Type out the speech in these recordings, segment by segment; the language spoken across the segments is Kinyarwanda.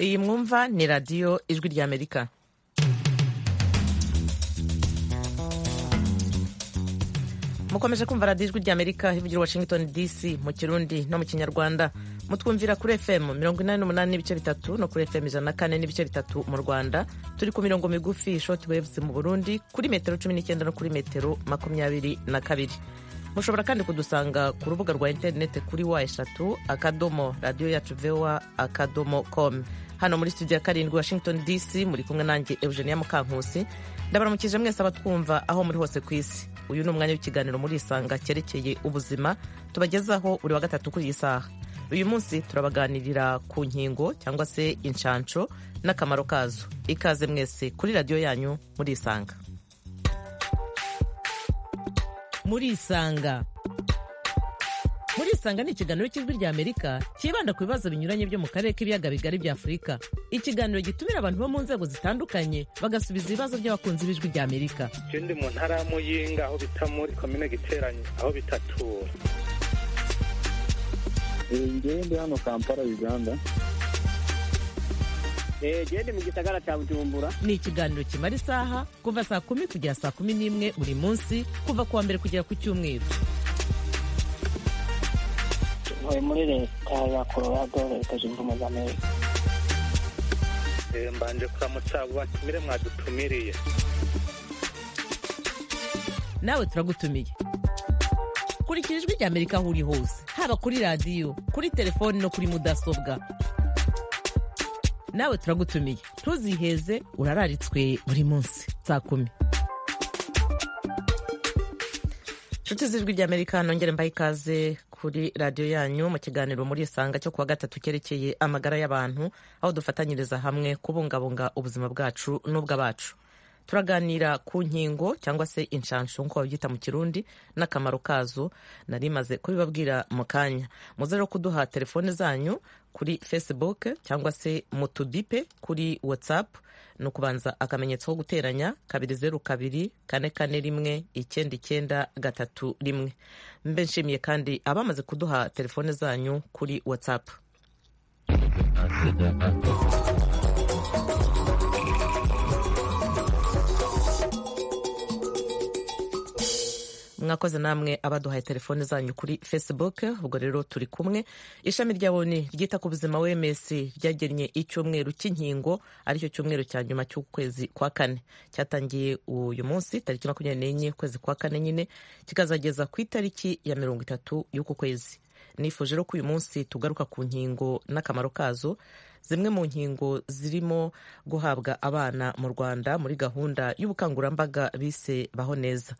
iyi mwumva ni radiyo ijwi ry'amerika mukomeje kumva radiyo ijwi ry'amerika ivugira washington dc mu kirundi no mu kinyarwanda mutwumvira kuri fm mirongo inani n'umunani n'ibice bitatu no kuri fm ijana na kane n'ibice bitatu mu rwanda turi ku mirongo migufi shoti wevuze mu burundi kuri metero cumi n'icyenda no kuri metero makumyabiri na kabiri mushobora kandi kudusanga ku rubuga rwa interineti kuri wa eshatu akadomo radiyo yacu vewa akadomo komu hano muri studio ya karindwi washington dc muri kumwe nanjye eugenia mukankusi ndabaramukije mwese abatwumva aho muri hose ku isi uyu ni umwanya w'ikiganiro muri isanga cyerekeye ubuzima tubagezaho buri wa gatatu kuri iyi saha uyu munsi turabaganirira ku nkingo cyangwa se inshansho n'akamaro kazo ikaze mwese kuri radiyo yanyu muri isanga muri isanga muri isanga ni ikiganiro cy'ijwi ry'amerika cyibanda ku bibazo binyuranye byo mu karere k'ibiyaga bigari bya afurika ikiganiro gitumira abantu bo mu nzego zitandukanye bagasubiza ibibazo by'abakunzi b'ijwi ry'amerika icyo ndi mu ntara ya muyinga aho bita muri komine giteranye aho bita tura ngewe ndi hano kampala uganda genda mu gisagara cya bujumbura ni ikiganiro kimara isaha kuva saa kumi kugera saa kumi n'imwe buri munsi kuva ku wa mbere kugera ku cyumweru tuvuye muri leta ya colorado leta zunze ubumwe za amerika mbanje kuramutsa abo batumire mwadutumiriye nawe turagutumiye kurikira ijwi rya amerika aho uri hose haba kuri radiyo kuri telefoni no kuri mudasobwa nawe turagutumiye ntuziheze urararitswe buri munsi saa kumi inshuti z'ijwi ry'amerika nongere mbahe ikaze kuri radiyo yanyu mu kiganiro muri isanga cyo kuwa gatatu cyerekeye amagara y'abantu aho dufatanyiriza hamwe kubungabunga ubuzima bwacu n'ubw'abacu turaganira ku nkingo cyangwa se inshanshu nk'uko babyita mu kirundi n'akamaro kazo nari maze kubibabwira mu kanya muze rero kuduha telefone zanyu kuri facebook cyangwa se mu tudipe kuri whatsapp ni ukubanza akamenyetso ko guteranya kabiri zeru kabiri kane kane rimwe icyenda icyenda gatatu rimwe mbe nshimiye kandi abamaze kuduha telefone zanyu kuri whatsapp mwakoze namwe abaduhaye telefone zanyu kuri facebook ubwo rero turi kumwe ishami rya boni ryita ku buzima wms ryagennye icyumweru cy'inkingo aricyo cyumweru cya nyuma cy'ukwezi kwa kane cyatangiye uyu munsi tariki makumyabiri n'enye ukwezi kwa kane nyine kikazageza ku itariki ya mirongo itatu y'uku kwezi nifuje rero ko uyu munsi tugaruka ku nkingo n'akamaro kazo zimwe mu nkingo zirimo guhabwa abana mu rwanda muri gahunda y'ubukangurambaga bise baho neza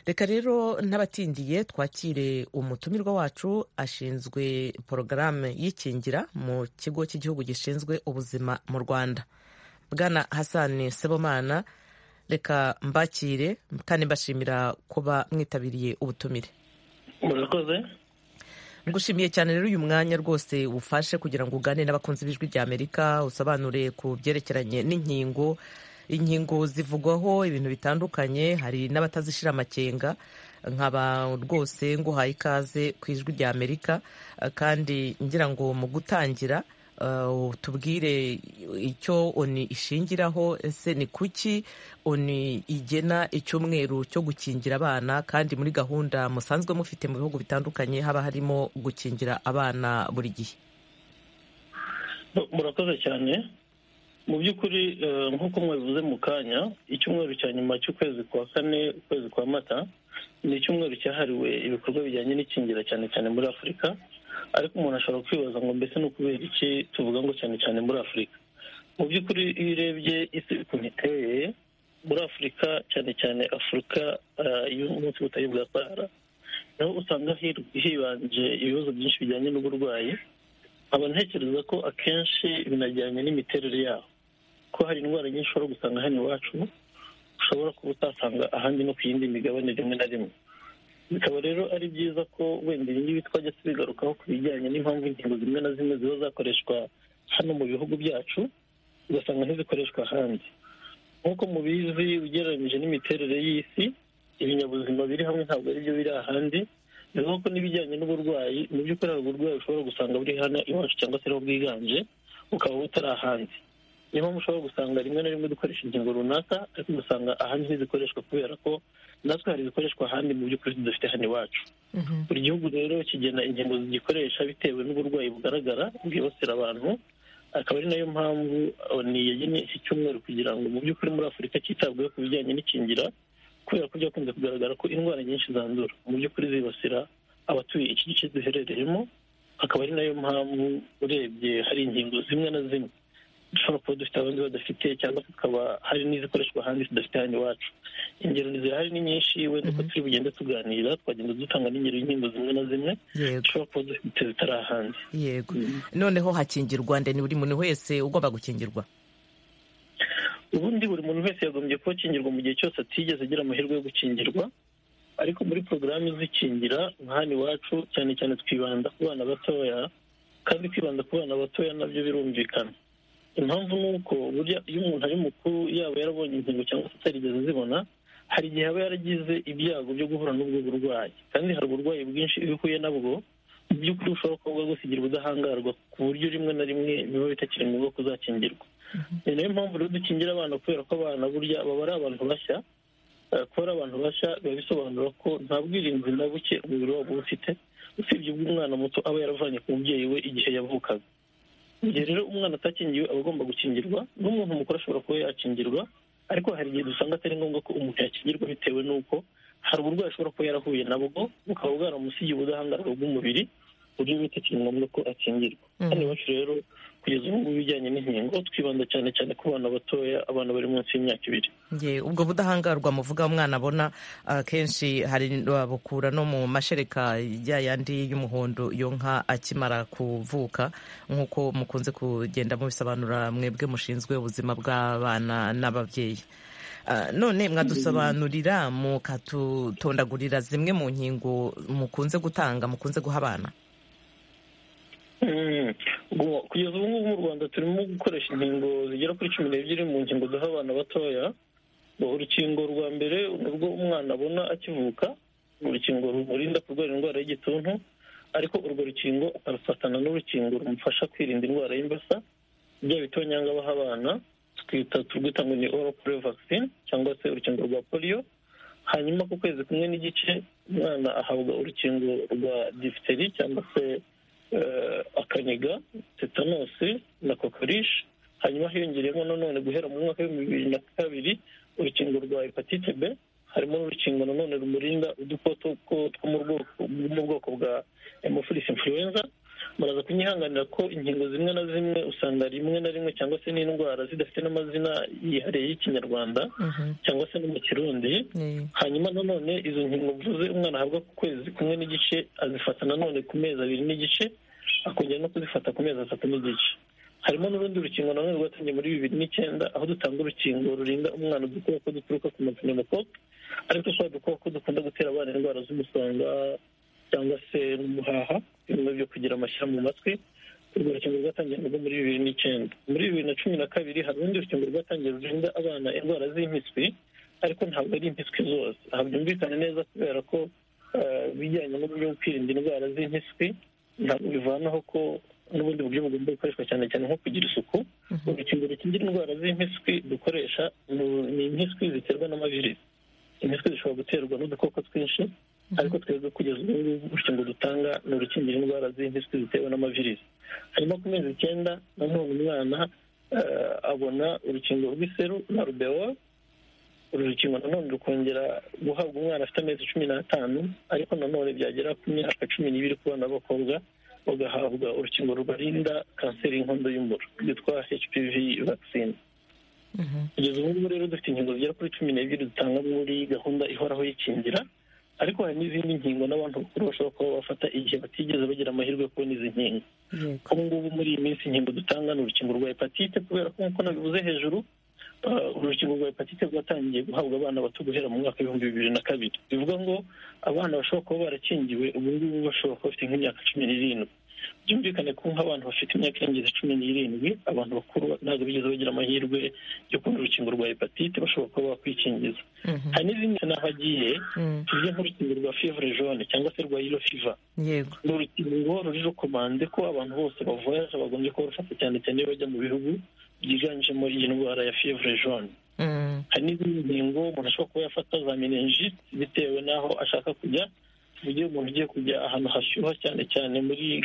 reka rero n'abatindiye twakire umutumirwa wacu ashinzwe porogaramu y'ikingira mu kigo cy'igihugu gishinzwe ubuzima mu rwanda bwana hasani sebomana reka mbakire kandi mbashimira kuba mwitabiriye ubutumire murakoze ngushimiye cyane rero uyu mwanya rwose ufashe kugira ngo ugane n'abakunzi b'ijwi rya amerika usobanure ku byerekeranye n'inkingo inkingo zivugwaho ibintu bitandukanye hari n'abatazishyira amakenga nkaba rwose nguhaye ikaze ku ijwi rya amerika kandi ngira ngo mu gutangira tubwire icyo oni ishingiraho ese ni kuki oni igena icyumweru cyo gukingira abana kandi muri gahunda musanzwe mufite mu bihugu bitandukanye haba harimo gukingira abana buri gihe murakoze cyane mu by'ukuri nk'uko mwabivuze mu kanya icyumweru cya nyuma cy'ukwezi kwa kane ukwezi kwa mata ni icyumweru cyahariwe ibikorwa bijyanye n'ikingira cyane cyane muri afurika ariko umuntu ashobora kwibaza ngo mbese ni ukubera iki tuvuga ngo cyane cyane muri afurika mu by'ukuri iyo urebye isi ukuntu iteye muri afurika cyane cyane afurika y'umunsi w'ubutayu bwa sahara naho usanga hibanje ibibazo byinshi bijyanye n'uburwayi nkaba ntekereza ko akenshi binajyanye n'imiterere yabo ko hari indwara nyinshi ushobora gusanga hano iwacu ushobora kuba utasanga ahandi no ku yindi migabane rimwe na rimwe bikaba rero ari byiza ko wenda ibi ngibi twajya tubigarukaho ku bijyanye n'impamvu inkingo zimwe na zimwe ziba zakoreshwa hano mu bihugu byacu ugasanga ntizikoreshwa ahandi nk'uko mubizi ugereranyije n'imiterere y'isi ibinyabuzima biri hamwe ntabwo ari byo biri ahandi bivuga ko n'ibijyanye n'uburwayi mu by'ukuri hari uburwayi ushobora gusanga buri hano iwacu cyangwa se ariho bwiganje ukaba utari ahandi niyo mpamvu ushobora gusanga rimwe na rimwe dukoresha ingingo runaka ariko ugasanga ahandi ntizikoreshwa kubera ko natwe hari ibikoreshwa ahandi mu by'ukuri tudafite hano iwacu buri gihugu rero kigena ingingo zigikoresha bitewe n'uburwayi bugaragara bwibasira abantu akaba ari nayo mpamvu oni yagennye iki cyumweru kugira ngo mu by'ukuri muri afurika cyitabweho ku bijyanye n'ikingira kubera ko byakunze kugaragara ko indwara nyinshi zandura mu by'ukuri zibasira abatuye iki gice duherereyemo akaba ari nayo mpamvu urebye hari ingingo zimwe na zimwe dushobora kuba dufite abandi badafite cyangwa tukaba hari n'izikoreshwa ahandi tudafite hano iwacu ingero zirahari ni nyinshi wenda uko turi bugende tuganira twagenda dutanga n'ingero y'inkingo zimwe na zimwe yego dushobora kuba dufite zitari ahandi yego noneho hakingirwa ndende buri muntu wese ugomba gukingirwa ubundi buri muntu wese yagombye kuba akingirwa mu gihe cyose atigeze agira amahirwe yo gukingirwa ariko muri porogaramu izikingira nka hano iwacu cyane cyane twibanda ku bana batoya kandi kwibanda ku bana batoya nabyo birumvikana impamvu ni uko burya iyo umuntu ari mukuru yaba yarabonye inkingo cyangwa se atarigeze azibona hari igihe aba yaragize ibyago byo guhura n'ubwo burwayi kandi hari uburwayi bwinshi iyo uhuye nabwo mu by'ukuri ushobora kuba bwagusigira ubudahangarwa ku buryo rimwe na rimwe biba bitakiri ngombwa kuzakingirwa ni nayo mpamvu rero dukingira abana kubera ko abana burya baba ari abantu bashya eh, kuba ari abantu bashya biba bisobanura ko nta bwirinzi na buke umubiri wabo uba ufite usibye ubw'umwana muto aba yaravanye ku mubyeyi we igihe yavukaga mu gihe rero umwana atakingiwe aba agomba gukingirwa n'umuntu mukuru ashobora kuba yakingirwa ariko hari igihe dusanga atari ngombwa ko umuntu yakingirwa bitewe n'uko hari uburwayi ashobora kuba yarahuye nabwo bukaba bwaramusigiye ubudahangarwa bw'umubiri ku buryo bitakiri ngombwa ko akingirwa hano iwacu rero kugeza ubu ngubu ibijyanye n'inkingo twibanda cyane cyane ku bana batoya abana bari munsi y'imyaka ibiri Ye, ubwo budahangarwa muvuga umwana abona akenshi hari babukura no mu mashereka ya yandi y'umuhondo yo nka akimara kuvuka nk'uko mukunze kugenda mubisobanura mwebwe mushinzwe ubuzima bw'abana n'ababyeyi Ah, none mwadusobanurira mukatutondagurira zimwe mu nkingo mukunze gutanga mukunze guha abana Mm. Ubu- kugeza ubu ngubu mu rwanda turimo gukoresha inkingo zigera kuri cumi n'ebyiri mu nkingo duha abana batoya Ubu urukingo rwa mbere ni urwo umwana abona akivuka ni urukingo rumurinda kurwara indwara y'igituntu ariko urwo rukingo akarufatana n'urukingo rumufasha kwirinda indwara y'imbasa bya bitonyanga baha abana twita turwita ngo ni oral polio vaccine cyangwa se urukingo rwa polio hanyuma ku kwezi kumwe n'igice umwana ahabwa urukingo rwa diphtheria cyangwa se eh, akaniga tetanosi na kokorishi hanyuma hiyongeyemo nanone guhera mu mwaka w'ibihumbi bibiri na kabiri urukingo rwa hepatite b harimo n'urukingo nanone rumurinda udukoko two- two mu bwoko- bwo mu bwoko bwa hemophilus influenza muraza kunyihanganira ko inkingo zimwe na zimwe usanga rimwe na rimwe cyangwa se n'indwara zidafite n'amazina yihariye y'ikinyarwanda cyangwa se no mu kirundi Ye. hanyuma nanone izo nkingo mvuze umwana ahabwa ku kwezi kumwe n'igice azifata nanone ku mezi abiri n'igice akongera no kuzifata ku mezi atatu n'igice harimo n'urundi rukingo nanone rwatangiye muri bibiri n'icyenda aho dutanga urukingo rurinda umwana udukoko duturuka ku mapneumococc ariko twa dukoko dukunda gutera abana indwara z'umusonga cyangwa se n'umuhaha bimwe byo kugira amashyira mu matwi urwo rukingo rwatangiye narwo muri bibiri n'icyenda muri bibiri na cumi na kabiri hari urundi rukingo rwatangiye rurinda abana indwara z'impiswi ariko ntabwo ari impiswi zose aha byumvikane neza kubera ko eh, ibijyanye n'uburyo bwo kwirinda indwara z'impiswi ntabwo bivanaho ko n'ubundi buryo bugomba gukoreshwa cyane cyane nko kugira isuku urukingo rukingira indwara z'impiswi dukoresha ni- ni impiswi ziterwa n'amavirisi impiswi zishobora guterwa n'udukoko twinshi ariko twebwe kugeza ubu ngubu urukingo dutanga ni urukingira indwara z'impiswi zitewe n'amavirisi hanyuma ku mezi icyenda nanone umwana eh, abona urukingo rw'iseru na rubewa uru rukingo nanone rukongera guhabwa umwana afite amezi cumi n'atanu ariko nanone byagera ku myaka cumi n'ibiri ku bana b'abakobwa bagahabwa urukingo rubarinda kanseri y'inkondo y'umura rwitwa hpv vaccine kugeza ubu ngubu rero dufite inkingo zigera kuri cumi n'ebyiri dutanga muri gahunda ihoraho y'ikingira ariko hari n'izindi nkingo n'abantu bakuru bashobora kuba bafata igihe batigeze bagira amahirwe yo kubona izi nkingo Yego. ubu ngubu muri iyi minsi inkingo dutanga ni urukingo rwa hepatite kubera ko nk'uko nabivuze hejuru ah, uru rukingo rwa hepatite rwatangiye guhabwa abana bato guhera mu mwaka w'ibihumbi bibiri na kabiri bivuga ngo abana bashobora kuba barakingiwe ubu ngubu bashobora kuba bafite nk'imyaka cumi n'irindwi byumvikane ko nk'abantu bafite imyaka irengeje cumi n'irindwi abantu bakuru ntabwo bigeze bagira amahirwe yo kubona urukingo rwa hepatite bashobora kuba bakwikingiza hari n'izindi n'aho agiye tuvuge nk'urukingo rwa fivure jone cyangwa se rwa yiro fiva yego ni urukingo ruri rukomande ko abantu bose bavuye bagombye kuba bafata cyane cyane iyo bajya mu bihugu byiganjemo iyi ndwara ya fivure jone Mm. hari n'izindi ngingo umuntu ashobora kuba yafata za meningite bitewe n'aho ashaka kujya mu gihe umuntu ugiye kujya ahantu hashyuha cyane cyane muri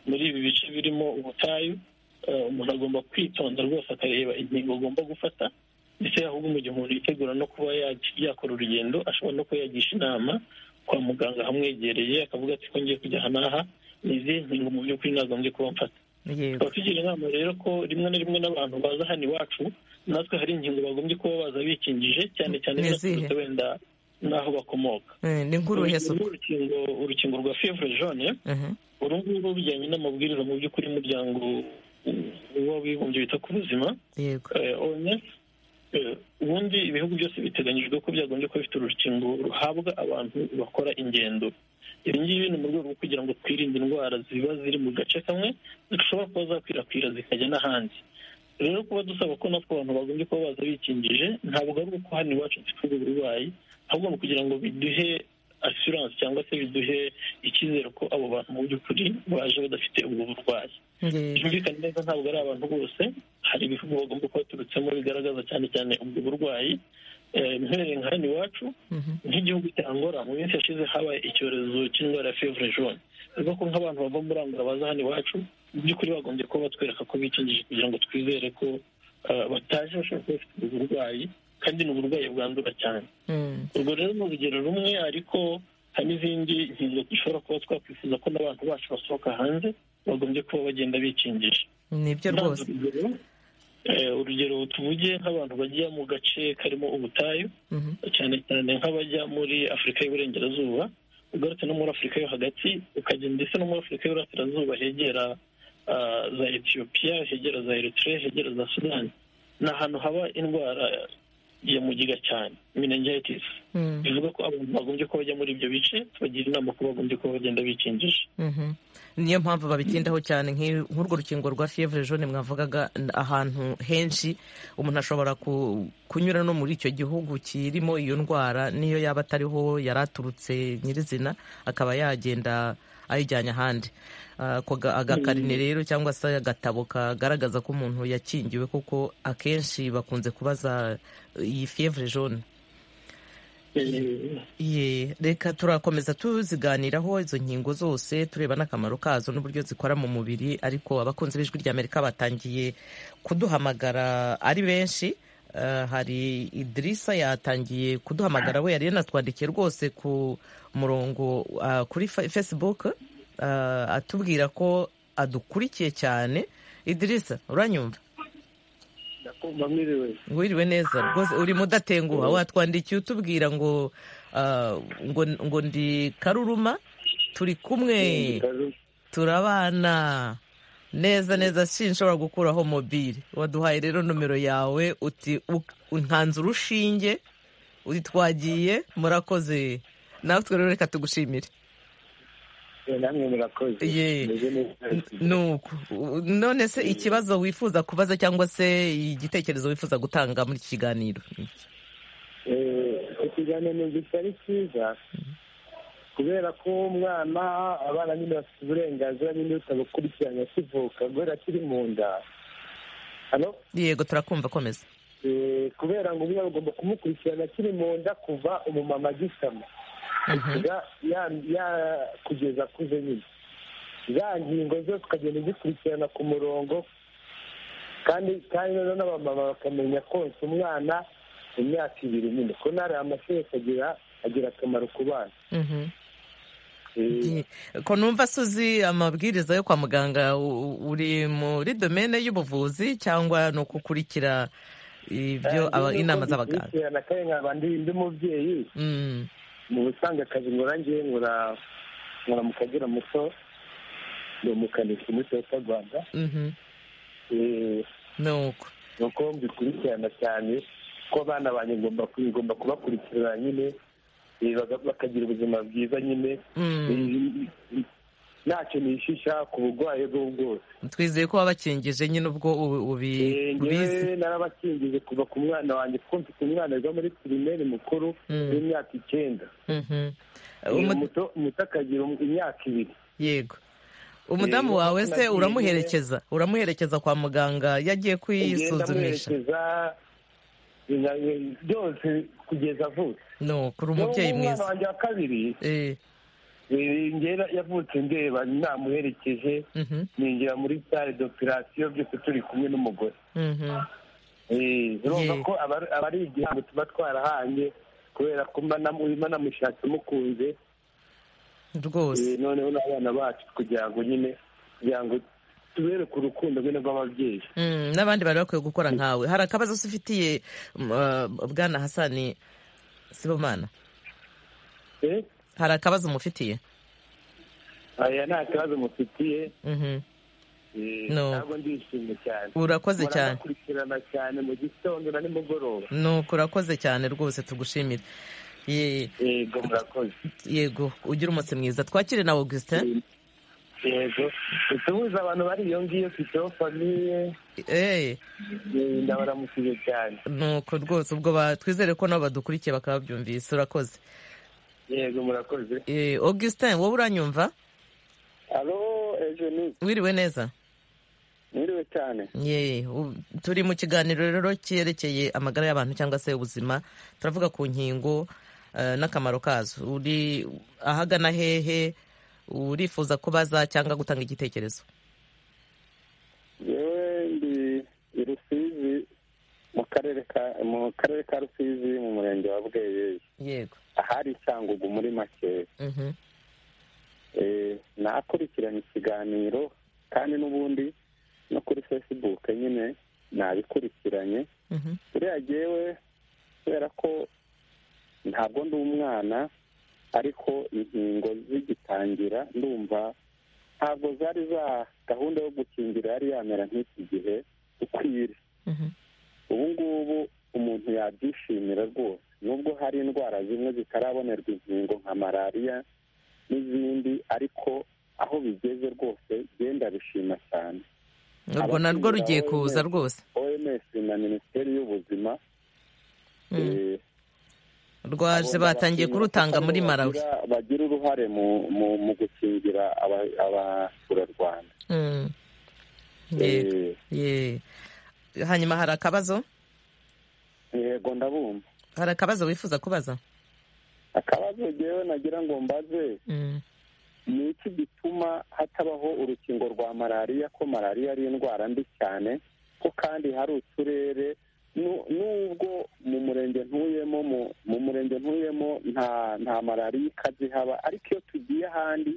muri ibi bice birimo ubutayu eh, umuntu agomba kwitonda rwose akareba ingingo agomba gufata ndetse ahubwo mu gihe umuntu yitegura no kuba yaj- yakora urugendo ashobora no kuba yagisha inama kwa muganga ahamwegereye akavuga ati ko ngiye kujya aha n'aha ni izi ngingo mu by'ukuri nagombye kuba mfata yego tukaba tugira inama rero ko rimwe na rimwe n'abantu baza hano iwacu natwe hari ingingo bagombye kuba baza bikingije cyane cyane Ni izihe? binaturutse wenda n'aho bakomoka Eh, ni nk'uruhe Urugero suku urukingo urukingo rwa fevure jone Mhm. uru nguru bijyanye n'amabwiriza mu by'ukuri umuryango w'abibumbye wita ku buzima yego eh, OMS eh, ubundi ibihugu byose biteganyijwe ko byagombye kuba bifite urukingo ruhabwa abantu bakora ingendo ibi ngibi ni mu rwego rwo kugira ngo twirinde indwara ziba ziri mu gace kamwe zishobora kuba zakwirakwira zikajya n'ahandi rero kuba dusaba ko natwe abantu bagombye kuba baza bikingije ntabwo ari uko hano iwacu dufite uburwayi ahubwo ni ukugira ngo biduhe asiranse cyangwa se biduhe icyizere ko abo bantu mu by'ukuri baje badafite ubwo burwayi yego byumvikane neza ntabwo ari abantu bose hari ibihugu bagomba kuba baturutsemo bigaragaza cyane cyane ubwo burwayi Eh, mpereye nka hano iwacu Mhm. nk'igihugu cya angola mu minsi yashize habaye icyorezo cy'indwara ya fevure jone bivuga ko nk'abantu bava muri angola baza hano iwacu mu by'ukuri bagombye kuba batwereka ko bikingije kugira ngo twizere ko eh, bataje bashobora kuba bafite ubwo burwayi kandi ni uburwayi bwandura cyane Mm. urwo rero ni urugero rumwe ariko hari n'izindi ngingo dushobora kuba twakwifuza ko n'abantu bacu basohoka hanze bagombye kuba bagenda bikingije nibyo rwose Ntanze urugero, eh, urugero tuvuge nk'abantu bajya mu gace karimo ubutayu Mhm. cyane cyane nk'abajya muri afurika y'uburengerazuba ugarutse no muri afurika yo hagati ukajya ndetse no muri afurika y'uburasirazuba hegera ah, za etiyopiya hegera za eritrea hegera za sudani ni ahantu haba indwara ya mugiga cyane meningitis Mm. bivuga ko abantu bagombye kuba bajya muri ibyo bice tubagira inama ko bagombye kuba bagenda bikingisha Mhm. niyo mpamvu babitindaho cyane nk'i- nk'urwo rukingo rwa fevre jaune mwavugaga n- ahantu henshi umuntu ashobora ku- kunyura no muri icyo gihugu kirimo iyo ndwara niyo yaba atariho yari aturutse nyirizina akaba yagenda ayijyanye ahandi Ah, ako ga- agakarine rero cyangwa se agatabo kagaragaza ko umuntu yakingiwe kuko akenshi bakunze kubaza iyi fevre jaune Eh, Ye, reka turakomeza tuziganiraho izo nkingo zose tureba n'akamaro kazo n'uburyo zikora mu mubiri ariko abakunzi b'ijwi rya amerika batangiye kuduhamagara ari benshi Eh, hari idirisa yatangiye kuduhamagara we yari yanatwandikiye rwose ku murongo ah, kuri Fa- facebook ah, atubwira ko adukurikiye cyane idirisa uranyumva Ndakumva mwiriwe. wiriwe neza rwose urimo udatenguha watwandikiye utubwira ngo ah, ngo ngo ndi karuruma turi kumwe turabana neza neza sinshobora gukuraho mobile waduhaye rero nomero yawe uti u- nkanze urushinge uti twagiye murakoze natwe rero reka tugushimire Eh, Namwe murakoze. Ye. Meze neza. nuko u- none se ikibazo wifuza kubaza cyangwa se igitekerezo wifuza gutanga muri iki kiganiro Eh, ikiganiro gitari cyiza kubera ko umwana abana nyine bafite uburenganzira nyine utabukurikiranye akivuka guhera akiri mu nda hano yego turakumva komeza Eh, kubera ngo umwana ugomba kumukurikirana akiri mu nda kuva umumama agisama Mhm. Ya- ya- ya- kugeza akuze nyine za ngingo zose ukagenda uzikurikirana ku murongo kandi kandi noneho n'abamama bakamenya konsa umwana mu myaka ibiri nyine ko nari amashereka agira agira akamaro ku bana Mhm. Eh, Ye. ko numva se uzi amabwiriza yo kwa muganga u- u- uri muri domene y'ubuvuzi cyangwa ni ukukurikira ibyo aba- kandi inama nuko z'abaganga ubikurikirana kandi nkaba ndi ndi mubyeyi Mm. mu busanzwe akazi nkora ngewe nkora nkora mu kagera muto ni umukanishi muri toyota rwanda Mhm. Eh, ni uko ni uko mbikurikirana cyane ko abana banjye ngomba ku- ngomba kubakurikirana nyine eh, baga- bakagira ubuzima bwiza nyine Mm. Eh, ntacyo nishisha ku burwayi bwo bwose twizeye ko wabakingije nyine ubwo ubu- ubi- ubizi njyewe narabakingije kuva ku mwana wanjye kuko mfite umwana wiga muri pirimeri mukuru Mm. w'imyaka icyenda Mhm. Eh, Umu- umuto- muto akagira um- imyaka ibiri yego umudamu Yego, wawe se nagiye- uramuherekeza uramuherekeza kwa muganga yagiye ngenda kwisuzumisha amuherekeza ina- byose kugeza avutse no kuri umubyeyi N'ubu umwana mwiza wanjye wa kabiri Eh, eh, ngera yavutse ndeba namuherekeje mhm, ninjira muri sale d'operasiyo byose turi kumwe n'umugore mhm. Eh, urumva Ye. ko aba- aba ari igihango tuba twarahanye kubera ko mba namu- mba namushatse mukunze rwose Eh, noneho n'abana bacu kugira ngo nyine kugira ngo tubereke urukundo nyine rw'ababyeyi Mm, n'abandi bari bakwiye gukora nkawe hari akabazo se ufitiye mm, uh, bwana hasani sibomana Eh, hari akabazo mufitiye aya nta kibazo mufitiye Mhm. eh, No. ntabwo ndishimye cyane urakoze cyane murakurikirana cyane mu gitondo na nimugoroba nuko urakoze cyane rwose tugushimire Ye- yego murakoze yego ugire umunsi mwiza twakire na augustin yego utubuze abantu bari iyo ngiyo fiteho famiye Eh, eh, ndabaramukiye cyane nuko rwose ubwo ba- twizere ko nabo badukurikiye bakaba babyumvise urakoze yego murakoze Eh, augustin wowe uranyumva alo ejeni wiriwe neza mwiriwe cyane Ye, u- turi mu kiganiro rero cyerekeye amagara y'abantu cyangwa se ubuzima turavuga ku nkingo eh, n'akamaro kazo uri ahagana hehe urifuza kubaza cyangwa gutanga igitekerezo yewe ndi i rusizi mu karere ka mu karere ka rusizi mu murenge wa bweyeye yego ahari cyangugu muri makeya Mhm. Eh, nakurikirana ikiganiro kandi n'ubundi no kuri facebook nyine nabikurikiranye Mhm. buriya jyewe kubera ko ntabwo ndi umwana ariko inkingo zigitangira ndumva ntabwo zari za gahunda yo gukingira yari yamera nk'iki gihe ukwiriye Mhm. ubu ngubu umuntu yabyishimira rwose nubwo hari indwara zimwe zitarabonerwa inkingo nka malariya n'izindi ariko aho bigeze rwose genda bishima cyane urwo narwo Abakingira rugiye OMS. kuza rwose oms na minisiteri y'ubuzima Mm. eh, rwaje Agomba batangiye gukingira kurutanga kuko muri nibo malawi bagira- bagira uruhare mu mu, mu gukingira aba- abaturarwanda Mm. Yego, Eh, ye. hanyuma hari akabazo yego ndabumva hari akabazo wifuza kubaza akabazo jewe nagira ngo mbaze Mm. ni iki gituma hatabaho urukingo rwa malariya ko malariya ari indwara mbi cyane ko kandi hari uturere nu- nubwo mu murenge ntuyemo mu, mu murenge ntuyemo nta nta malariya ikaze ihaba ariko iyo tugiye ahandi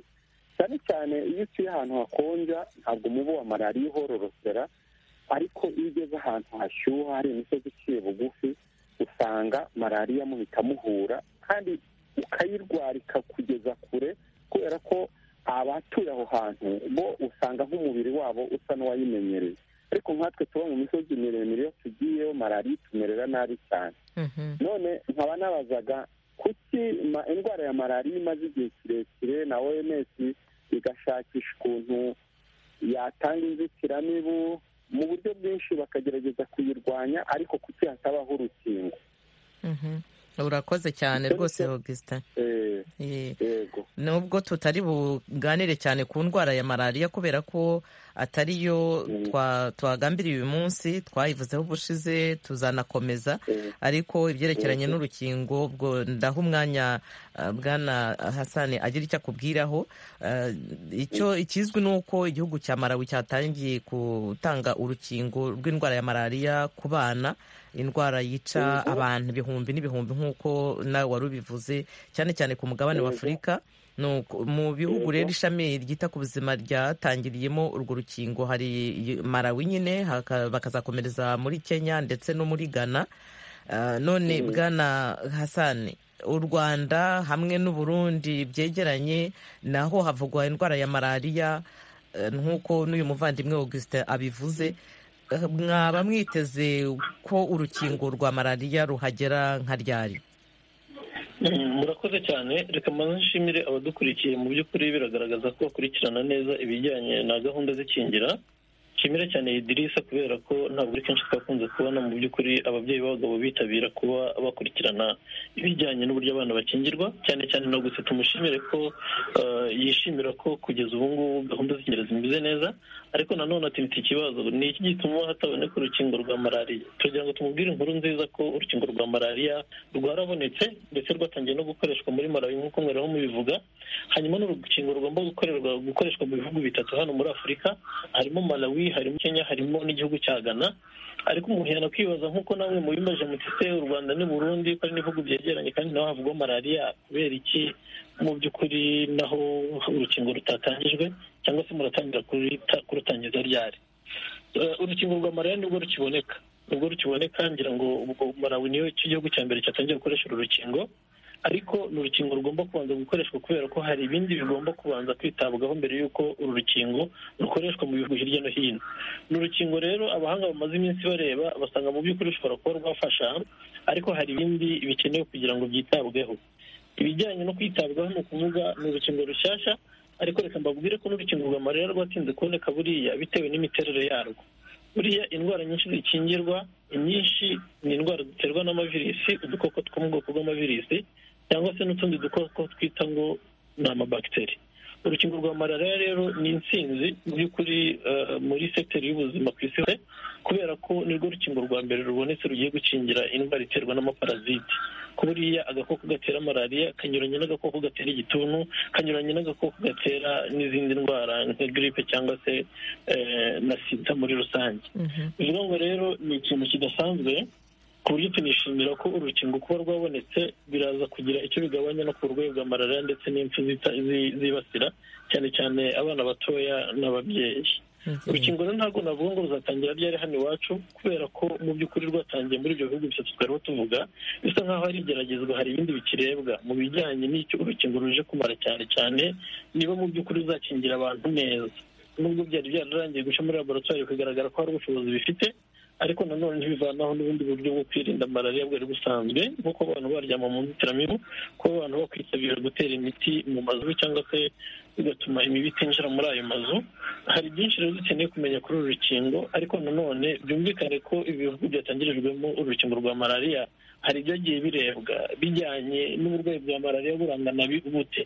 cyane cyane iyo utuye ahantu hakonja ntabwo umubu wa malariya uhororokera ariko iyo ugeze ahantu hashyuha hari imisozi iciye bugufi usanga malariya muhita muhura kandi ukayirwarika kugeza kure kubera ko abatuye aho hantu bo usanga nk'umubiri wabo usa n'uwayimenyereye ariko nkatwe tuba mu misozi miremire iyo tugiyeyo malariya itumerera nabi cyane Mhm. none nkaba nabazaga kuki ma- indwara ya malariya imaze igihe kirekire na oms igashakisha ukuntu yatanga inzitiramibu mu buryo bwinshi bakagerageza kuyirwanya ariko kuki hatabaho urukingo Mhm. urakoze cyane Icyo rwose nicyo- augustin Eh, Ye. yego nubwo tutari buganire cyane ku ndwara ya malariya kubera ko atari yo Mm. twa- twagambiriye uyu munsi twayivuzeho ubushize tuzanakomeza Eh, ariko ibyerekeranye Yego. n'urukingo ubwo ndaha umwanya uh, bwana hasani agira icyo akubwiraho Uh, icyo ikizwi ni uko igihugu cya marawi cyatangiye gutanga urukingo rw'indwara ya malariya ku bana indwara yica Yego. abantu ibihumbi n'ibihumbi nk'uko nawe wari ubivuze cyane cyane ku mugabane wa Yego. afurika Nuko mu bihugu Yego. rero ishami ryita ku buzima ryatangiriyemo urwo rukingo hari Malawi nyine haka- bakazakomereza muri Kenya ndetse no muri Ghana Ah, none Mhm. bwana Hassan u Rwanda hamwe n'u Burundi byegeranye naho havugwa indwara ya malariya eh, nk'uko n'uyu muvandimwe Augustin abivuze Eh, mwaba mwiteze ko urukingo rwa malariya ruhagera nka ryari murakoze cyane reka mbanze nshimire abadukurikiye mu by'ukuri biragaragaza ko bakurikirana neza ibijyanye na gahunda z'ikingira nshimire cyane idirisa kubera ko ntabwo ari kenshi twakunze kubona mu by'ukuri ababyeyi b'abagabo bitabira kuba bakurikirana ibijyanye n'uburyo abana bakingirwa cyane cyane na gusa tumushimire ko eh, yishimira ko kugeza ubu ngubu gahunda z'ingereza zimeze neza ariko nanone ati mfite ikibazo ni iki gituma hataboneka urukingo rwa malariya tugira ngo tumubwire inkuru nziza ko urukingo rwa malariya rwarabonetse ndetse rwatangiye no gukoreshwa muri malawi nk'uko mwari mubivuga hanyuma n'urukingo rugomba gukorerwa gukoreshwa mu bihugu bitatu hano muri afurika harimo malawi harimo kenya harimo n'igihugu cya ghana ariko umuntu yanakwibaza nk'uko namwe mubimaje mutise u rwanda n'u burundi ko ari n'ibihugu byegeranye kandi naho havugwa malariya kubera iki mu by'ukuri naho urukingo rutatangijwe cyangwa se muratangira kuruta- kurutangiza ryari Eh, urukingo rwa malariya nibwo rukiboneka nibwo rukiboneka ngira ngo ubwo malawi niyo icyo gihugu cya mbere cyatangiye gukoresha uru rukingo ariko ni urukingo rugomba kubanza gukoreshwa kubera ko hari ibindi bigomba kubanza kwitabwaho mbere y'uko uru rukingo rukoreshwa mu bihugu hirya no hino ni urukingo rero abahanga bamaze iminsi bareba basanga mu by'ukuri rushobora kuba rwafasha ariko hari ibindi bikenewe kugira ngo byitabweho ibijyanye no kwitabwaho ni ukuvuga ni urukingo rushyashya ariko reka mbabwire ko n'urukingo rwa malariya rwatinze kuboneka buriya bitewe n'imiterere yarwo buriya indwara nyinshi zikingirwa inyinshi ni indwara ziterwa n'amavirisi udukoko two mu bwoko bw'amavirisi cyangwa se n'utundi dukoko twita ngo ni amabakiteri urukingo rwa malariya rero ni intsinzi mu by'ukuri eh, muri sekiteri y'ubuzima ku isi hose kubera ko nirwo rukingo rwa mbere rubonetse rugiye gukingira indwara iterwa n'amaparaziti ko buriya agakoko gatera malariya kanyuranye n'agakoko gatera igituntu kanyuranye n'agakoko gatera n'izindi ndwara nka giripe cyangwa se eh, na sida muri rusange Mhm. bivuga ngo rero ni ikintu kidasanzwe ku buryo tunishimira ko urukingo kuba rwabonetse biraza kugira icyo bigabanya no ku burwayi bwa malariya ndetse n'impfu zita- zi- zibasira cyane cyane abana batoya n'ababyeyi urukingo rero ntabwo navuga ngo ruzatangira ryari hano iwacu kubera ko mu by'ukuri rwatangiye muri ibyo bihugu bitatu twariho tuvuga bisa nk'aho hari igeragezwa hari ibindi bikirebwa mu bijyanye n'icyo urukingo ruje kumara cyane cyane niba mu by'ukuri ruzakingira abantu neza nubwo byari byararangiye guca muri laboratwari bikagaragara ko hari ubushobozi bifite ariko nanone ntibivanaho n'ubundi buryo bwo kwirinda malariya bwari busanzwe nk'uko abantu baryama mu nzitiramibu kuba abantu bakwitabira gutera imiti mu mazu cyangwa se bigatuma imibu itinjira muri ayo mazu hari byinshi rero dukeneye kumenya kuri uru rukingo ariko nanone byumvikane ko ibihugu byatangirijwemo urukingo rwa malariya hari ibyagiye birebwa bijyanye n'uburwayi bwa malariya burangana bi- bute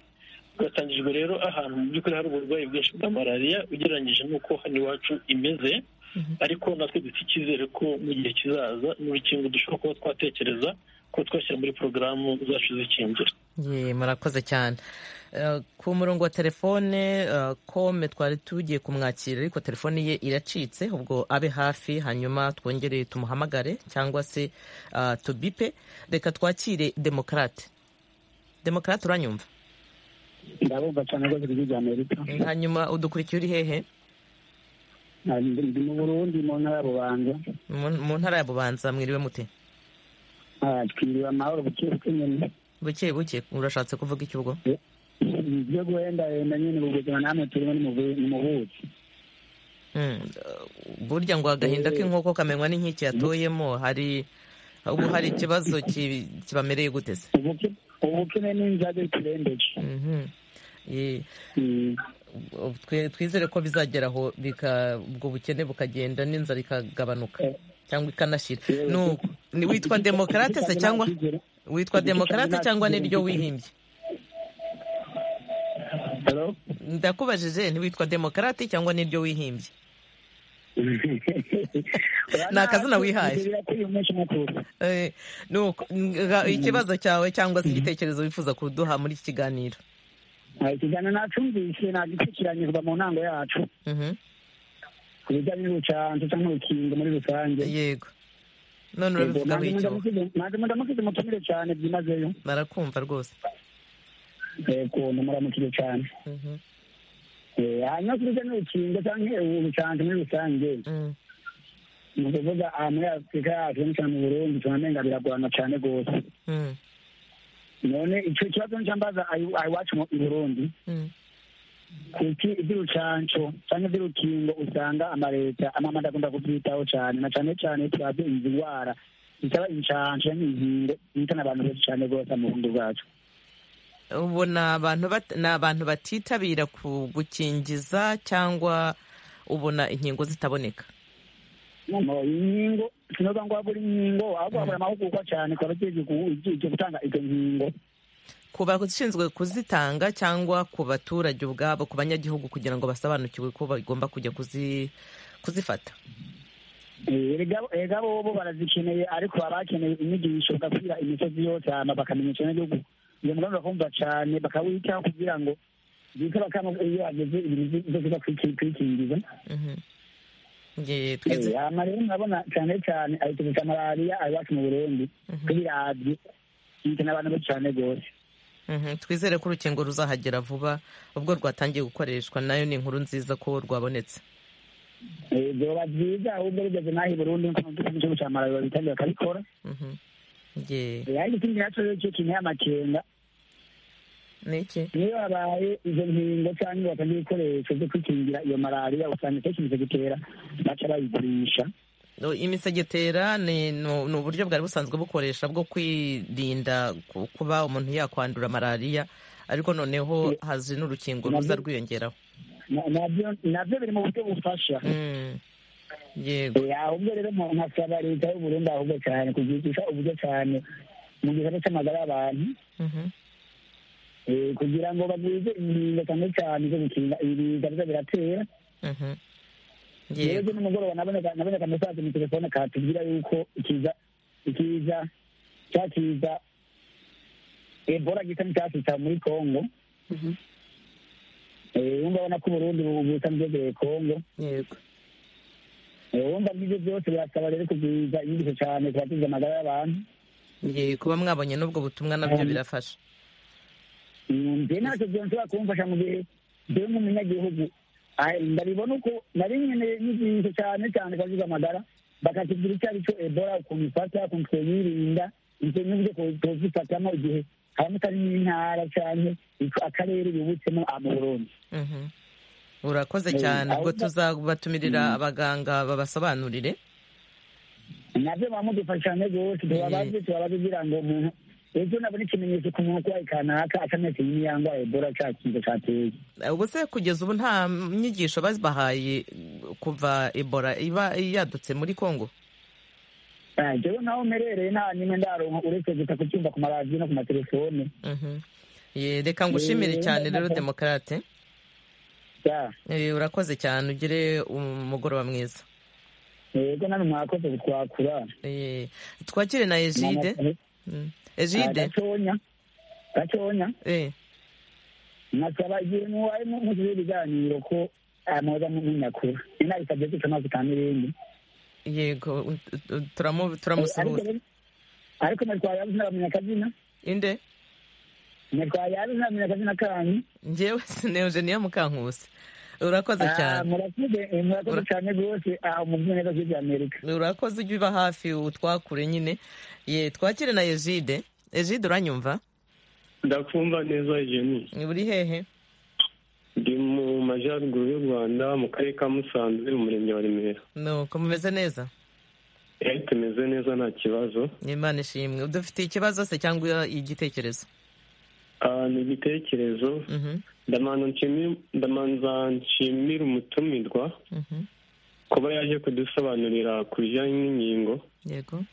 rwatangijwe rero ahantu mu by'ukuri hari uburwayi bwinshi bwa malariya ugereranyije n'uko hano iwacu imeze ariko natwe dufite icyizere ko mu gihe kizaza ni urukingo dushobora kuba twatekereza ko twashyira muri porogaramu zacu zikingira Ye, murakoze cyane Eh, ku murongo wa telefone eh, kome twari tugiye kumwakira ariko telefone ye iracitse ubwo abe hafi hanyuma twongere tumuhamagare cyangwa se ah, tubipe reka twakire demokarate demokarate uranyumva ndabumva cyane rwose ijwi rya amerika hanyuma udukurikiye uri hehe Ndi- ndi mu burundi mu ntara ya bubanza mu mu ntara ya bubanza mwiriwe mute Ah, twiriwe amahoro buke buke nyine buke buke urashatse kuvuga iki ubwo ibyo guhendahenda nyine ubu buzima namwe turimo ni mu bu- ni mu buki Mm, burya ngo agahinda k'inkoko kamenywa n'inkike yatoyemo hari ubu hari ikibazo ki- kibamereye guteze ubuke ubukene n'inzage turembeje Mhm. Ye, Mm. twe- twizere ko bizageraho bika ubwo bukene bukagenda n'inzara ikagabanuka Eh. cyangwa ikanashira Eh, Nu- ni witwa demokarate se cyangwa witwa demokarate cyangwa niryo wihimbye Hello? ndakubajije ntiwitwa demokarate cyangwa niryo wihimbye Ni akazina wihaye. Twirira ko uyu munsi mukuru. Eh, nuko nga- ikibazo cyawe cyangwa se igitekerezo wifuza kuduha muri iki kiganiro Ah, ikiganiro nacumvise nagikurikiranye kuva mu ntango yacu Mhm. ku bijyanye n'ubucanco cyangwa urukingo muri rusange yego none urabivugaho icyo wowe? nange mudamukije mutumire cyane byimazeyo barakumva rwose ukuntu muramukije cyane Mhm. Eh, hanyuma ku bijyanye n'urukingo cyangwa ubucanco muri rusange Mm. ni ukuvuga aha muri afurika yacu cyane cyane mu burundi tunamenga biragorana cyane rwose Mm. none icyo kibazo ncyambaza iwacu mu i burundi Mm. kuki iby'urucanco cyangwa iby'urukingo usanga amaleta amamada akunda kubyitaho cyane na cyane cyane turazi inzi ndwara itaba inshanje n'inkingo ihitana abantu benshi cyane rwose mu burundi bwacu ubu ni abantu bat- ni abantu batitabira ku gukingiza cyangwa ubona inkingo zitaboneka noneho inkingo sinoza ngo wabura inkingo ahubwo wabura amahugurwa cyane ku bagiye gutanga izo nkingo ku bashinzwe kuzitanga cyangwa ku baturage ubwabo ku banyagihugu kugira ngo basobanukirwe ko bagomba kujya kuzi- kuzifata Eh, erega erega bobo barazikeneye ariko baba bakeneye inyigisho bagakwira imisozi yose hama bakamenyesha n'igihugu iyo mugambi bakumva cyane bakawitaho kugira ngo bita bakamo iyo bageze ibintu byose bakwikingiza Mhm. Nge- twese hama rero murabona cyane cyane ahita gusa malariya ari iwacu mu burundi tubirabye ihitana abantu benshi cyane rwose Mhm, twizere ko urukingo ruzahagera vuba ubwo rwatangiye gukoreshwa nayo ni inkuru nziza ko rwabonetse Eh, byoba byiza ahubwo bigeze n'aha i burundi nk'uko mu gihugu cya malawi babitangira bakabikora Mhm. Nge- Eh, ariko ikindi nacyo rero cyo kintu y'amakenga ni iki niyo habaye izo nkingo cyangwa bakajya ibikoresho byo kwikingira iyo malariya usanga akenshi izo gitera baca bayigurisha No, imisegetera ni ni ni uburyo bwari busanzwe bukoresha bwo kwirinda ku- kuba umuntu yakwandura malariya ariko noneho hazi n'urukingo ruza rwiyongeraho Na- nabyo nabyo biri mu buryo bufasha Mm. yego Eh, ahubwo rero mu- nkasaba leta y'u burundi ahubwo cyane kuzigisha uburyo cyane mu gisata cy'amagara y'abantu Mhm. eh, kugira ngo bazize inkingo cyane cyane zo gukinga ibiza biza biratera Mhm. rero yego nimugoroba naboneka naboneka mesaje mu telefone katubwira yuko ikiza ikiza cya kiza ebola gisa n'icyasitsa muri congo Eh, wumva abona ko uburundi busa n'ibyegeye congo yego Eh, wumva nk'ibyo byose birasaba rero kugwiza inyigisho cyane kubatiza amagara y'abantu yego kuba mwabonye n'ubwo butumwa nabyo birafasha Mm, nje ntacyo byonshobora kumfasha mu gihe jewe nk'umunyagihugu ah, ndabibona uko nari nyene nyigisho cyane cyane kubatiza amagara bakatubwira icyo ari cyo ebola ukuntu ifata ukuntu twoyirinda ivyo n'uburyo two- twozifatamo igihe habamutari n'intara canke ico- akarere yubutsemo ah, mu burundi Mhm. urakoze Eh, cyane ubwo ahubwo- tuzabatumirira abaganga babasobanurire nabyo bamudufasha cyane rwose tubabaze tubabaze kugira ngo umuntu ejo nabona ikimenyetso ku muntu urwaye kanaka atameze y'imiyango ya ebola cya kintu cyateye ubwo se kugeza ubu nta nyigisho babahaye kuva ebola iba yadutse muri congo Ah, jewe naho mperereye nta nyine ndaronka uretse gusa kubyumva ku maradiyo no ku matelefone Mhm. Ye, reka ngushimire Eh, cyane rero ndabona- demokarate Ya, Eh, urakoze cyane ugire umugoroba mwiza yego nani mwakoze twakura Eh, twakire na ejide Mm. ejide gatonya gatonya Eh, nasaba igihe mubaye mu- muzize ibiganiro ko ah, mwoza munyakura inabisabye guca amazi kandi ibindi yego u- u- turamu- Eh, ariko turamusuhuza rero- ariko natwaye nabamenya akazina inde natwaye nabamenya akazina kanyu njyewe sineje niyo mukankusi urakoze Ah, cyane murakoze eh, murakoze Ura- cyane rwose aha umuvunyi neza by'ibya amerika urakoze ujye uba hafi utwakure nyine ye twakire na ejide ejide uranyumva ndakumva neza jeni uri hehe ndi mu majyaruguru y'u rwanda mu karere ka musanze mu murenge wa remera nuko mumeze neza Eh, tumeze neza nta kibazo imana ishimwe dufitiye ikibazo se cyangwa igitekerezo Ah, ni igitekerezo Mhm, ndamanza nshimi- ndamanza nshimira umutumirwa mhm. kuba yaje kudusobanurira ku bijyanye n'inkingo yego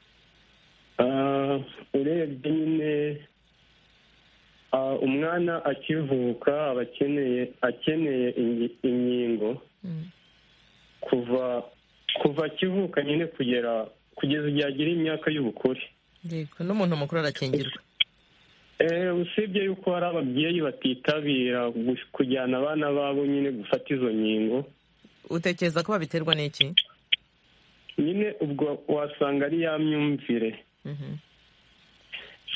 Ah, urebye nyine ah, umwana akivuka aba akeneye akeneye ingi- inkingo Mm. kuva kuva akivuka nyine kugera kugeza igihe agira imyaka y'ubukure yego n'umuntu mukuru arakingirwa Eh, usibye yuko hari ababyeyi batitabira gu- kujyana abana babo nyine gufata izo nkingo utekereza ko babiterwa n'iki nyine ubwo wasanga ari ya myumvire Mhm,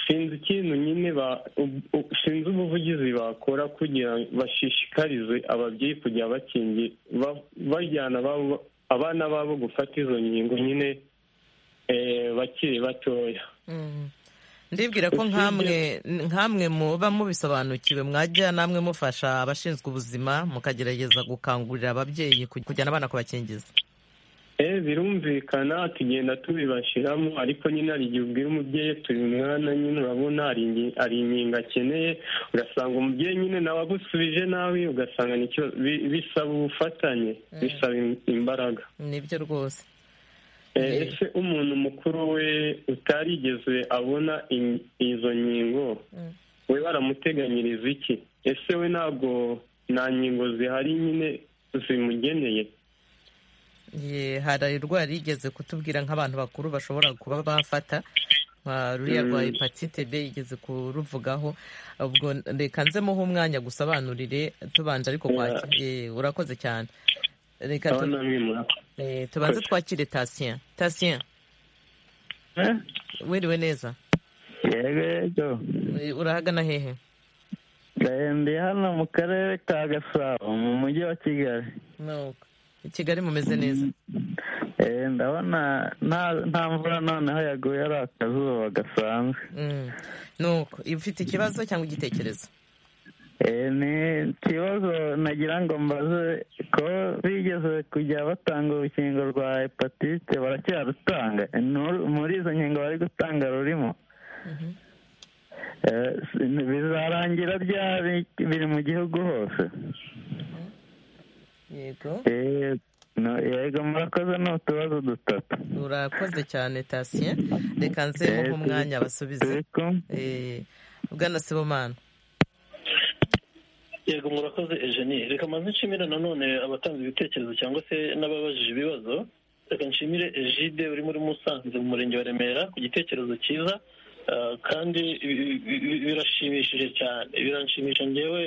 sinzi ikintu nyine ba- u- u- sinzi ubuvugizi bakora kugira ngo bashishikarize ababyeyi kujya bakingi ba- bajyana ababo- abana babo gufata izo nkingo nyine eh, bakiri batoya mhm. ndibwira ko nkamwe nkamwe muba mubisobanukiwe mwajya namwe mufasha abashinzwe ubuzima mukagerageza gukangurira ababyeyi kuj- kujyana abana kubakingiza birumvikana tugenda tubibashiramo ariko nyine hari igihe ubwira umubyeyi turi umwana nyine urabona hari inkingo akeneye ugasanga umubyeyi nyine nawe agusubije nawe ugasanga nicyo bisaba ubufatanye bisaba imbaraga nibyo rwose ese umuntu mukuru we utarigeze abona izo nkingo we baramuteganyiriza iki ese we ntabwo nta nkingo zihari nyine zimugeneye hari indwara yigeze kutubwira nk'abantu bakuru bashobora kuba bafata ruriya rwa hepatite b igeze kuruvugaho ubwo reka nzemuho umwanya gusobanurire tubanje ariko urakoze cyane reka tubanze twakire tasiya tasiya wiriwe neza urahagana hehe ndi hano mu karere ka gasabo mu mujyi wa kigali i kigali mumeze neza ndabona nta mvura noneho yaguye ari akazuba gasanzwe nuko ufite ikibazo cyangwa igitekerezo ni ikibazo nagira ngo mbaze ko bigeze kujya batanga urukingo rwa hepatite baracyarutanga muri izo nkingo bari gutanga rurimo bizarangira ryari biri mu gihugu hose yego yego murakoze ni utubazo dutatu urakoze cyane tasiye reka nzemo nk'umwanya basubize bwana sibomana yego murakoze ejeni reka mbanze nshimire nanone abatanze ibitekerezo cyangwa se n'ababajije ibibazo reka nshimire ejide uri muri musanze mu murenge wa remera ku gitekerezo cyiza kandi birashimishije cyane biranshimisha ngewe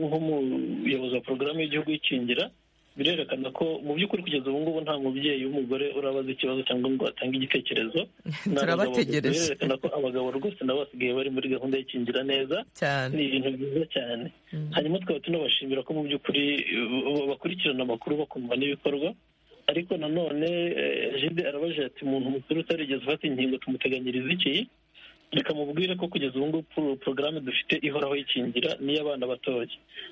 nk'umuyobozi wa porogaramu y'igihugu y'ikingira birerekana ko mu by'ukuri kugeza ubu ngubu nta mubyeyi w'umugore urabaza ikibazo cyangwa ngo atange igitekerezo turabategereje birerekana ko abagabo rwose nabo basigaye bari muri gahunda y'ikingira neza ni ibintu byiza cyane hanyuma twaba tunabashimira ko mu by'ukuri bakurikirana amakuru bakumva n'ibikorwa ariko nanone jide arabaje ati umuntu mukuru utarigeze ufata inkingo tumuteganyiriza iki reka mubwire ko kugeza ubu ngubu porogaramu dufite ihoraho yikingira n'iy'abana batoya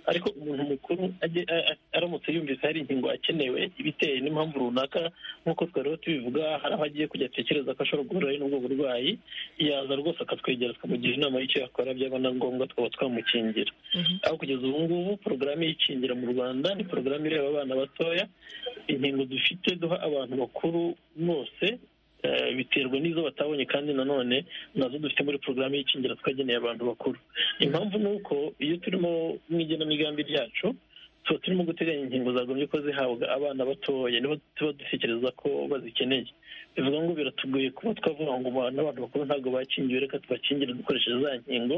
ariko umuntu mukuru aramutse yumvise hari inkingo akenewe ibiteye n'impamvu runaka nk'uko twari tubivuga hari aho agiye kujya atekereza ko ashobora guhura n'ubwo burwayi yaza rwose akatwegera tukamugira inama y'icyo yakora byaba na ngombwa twaba twamukingira aho kugeza ubu ngubu porogaramu yikingira mu rwanda ni porogaramu ireba abana batoya inkingo dufite duha abantu bakuru bose biterwa n'izo batabonye kandi nanone nazo dufite muri porogaramu y'ikingira twageneye abantu bakuru impamvu ni uko iyo turimo mu igenamigambi ryacu tuba turimo guteganya inkingo zagombye ko zihabwa abana batoya nibo tuba dutekereza ko bazikeneye bivuga ngo biratugoye kuba twavuga ngo n'abantu bakuru ntabwo bakingiwe reka tubakingire dukoresheje za nkingo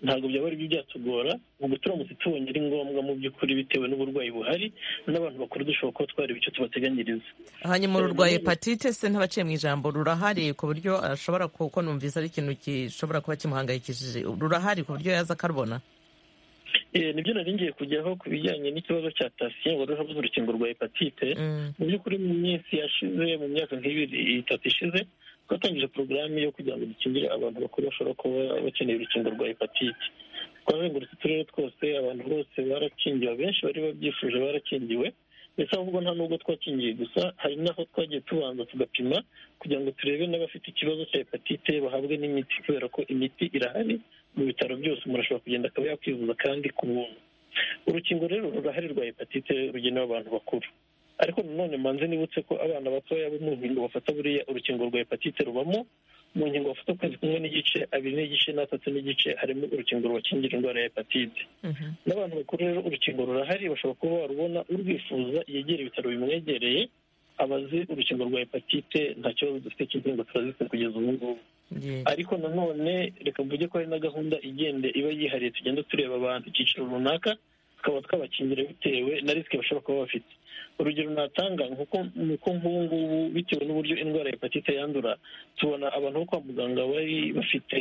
ntabwo byaba ari byo byatugora ubwo turamutse tubonye ari ngombwa mu by'ukuri bitewe n'uburwayi buhari n'abantu bakuru dushobora kuba twareba icyo tubateganyiriza hanyuma ururwa hepatite se ntabaciye mu ijambo rurahari ku buryo ashobora kuko numvise ari ikintu gishobora kuba kimuhangayikishije rurahari ku buryo yaza akarubona nibyo nari ngiye kujyaho ku bijyanye n'ikibazo cya tasiye ngo ruriho urukingo rwa hepatite mu by'ukuri mu minsi yashize mu myaka nk'ibiri itatu ishize twatangije porogaramu yo kugira ngo dukingire abantu bakuru bashobora kuba bakeneye urukingo rwa hepatite twazengurutse uturere twose abantu bose barakingiwe abenshi bari babyifuje barakingiwe ndetse ahubwo nta nubwo twakingiye gusa hari n'aho twagiye tubanza tugapima kugira ngo turebe n'abafite ikibazo cya hepatite bahabwe n'imiti kubera ko imiti irahari mu bitaro byose umuntu ashobora kugenda akaba yakwivuza kandi ku buntu urukingo rero rurahari rwa hepatite rugenewe abantu bakuru ariko nanone mbanze nibutse ko abana batoya bo mu nkingo bafata buriya urukingo rwa hepatite rubamo mu nkingo bafata ukwezi kumwe n'igice abiri n'igice n'atatu n'igice harimo urukingo rubakingira indwara ya hepatite n'abantu bakuru rero urukingo rurahari bashobora kuba barubona urwifuza yegera ibitaro bimwegereye abazi urukingo rwa hepatite nta kibazo dufite cy'inkingo turazifite kugeza ubu ngubu ariko nanone reka mvuge ko hari na gahunda igende iba yihariye tugenda tureba abantu icyiciro runaka tukaba twabakingira bitewe na risike bashobora kuba bafite urugero natanga ni uko nk'ubu ngubu bitewe n'uburyo indwara ya hepatite yandura tubona abantu bo kwa muganga bari bafite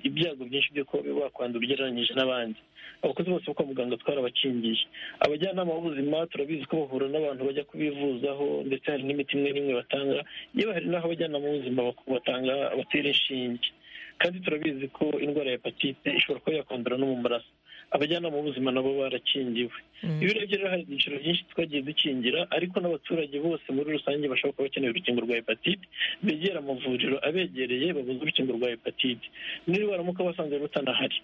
ibyago byinshi byo kuba bakwandura ugereranyije n'abandi abakozi bose bo kwa muganga twarabakingiye abajyanama b'ubuzima turabizi ko bahura n'abantu bajya kubivuzaho ndetse hari n'imiti imwe n'imwe batanga yewe hari n'aho abajyanama b'ubuzima batanga batera inshinge kandi turabizi ko indwara ya hepatite ishobora kuba yakwandura no mu maraso abajyanama b'ubuzima nabo barakingiwe iyo urebye rero hari ibyiciro byinshi twagiye dukingira ariko n'abaturage bose muri rusange bashobora kuba bakeneye urukingo rwa hepatite begera amavuriro abegereye babuze urukingo rwa hepatite niba baramuka basanze rutanahari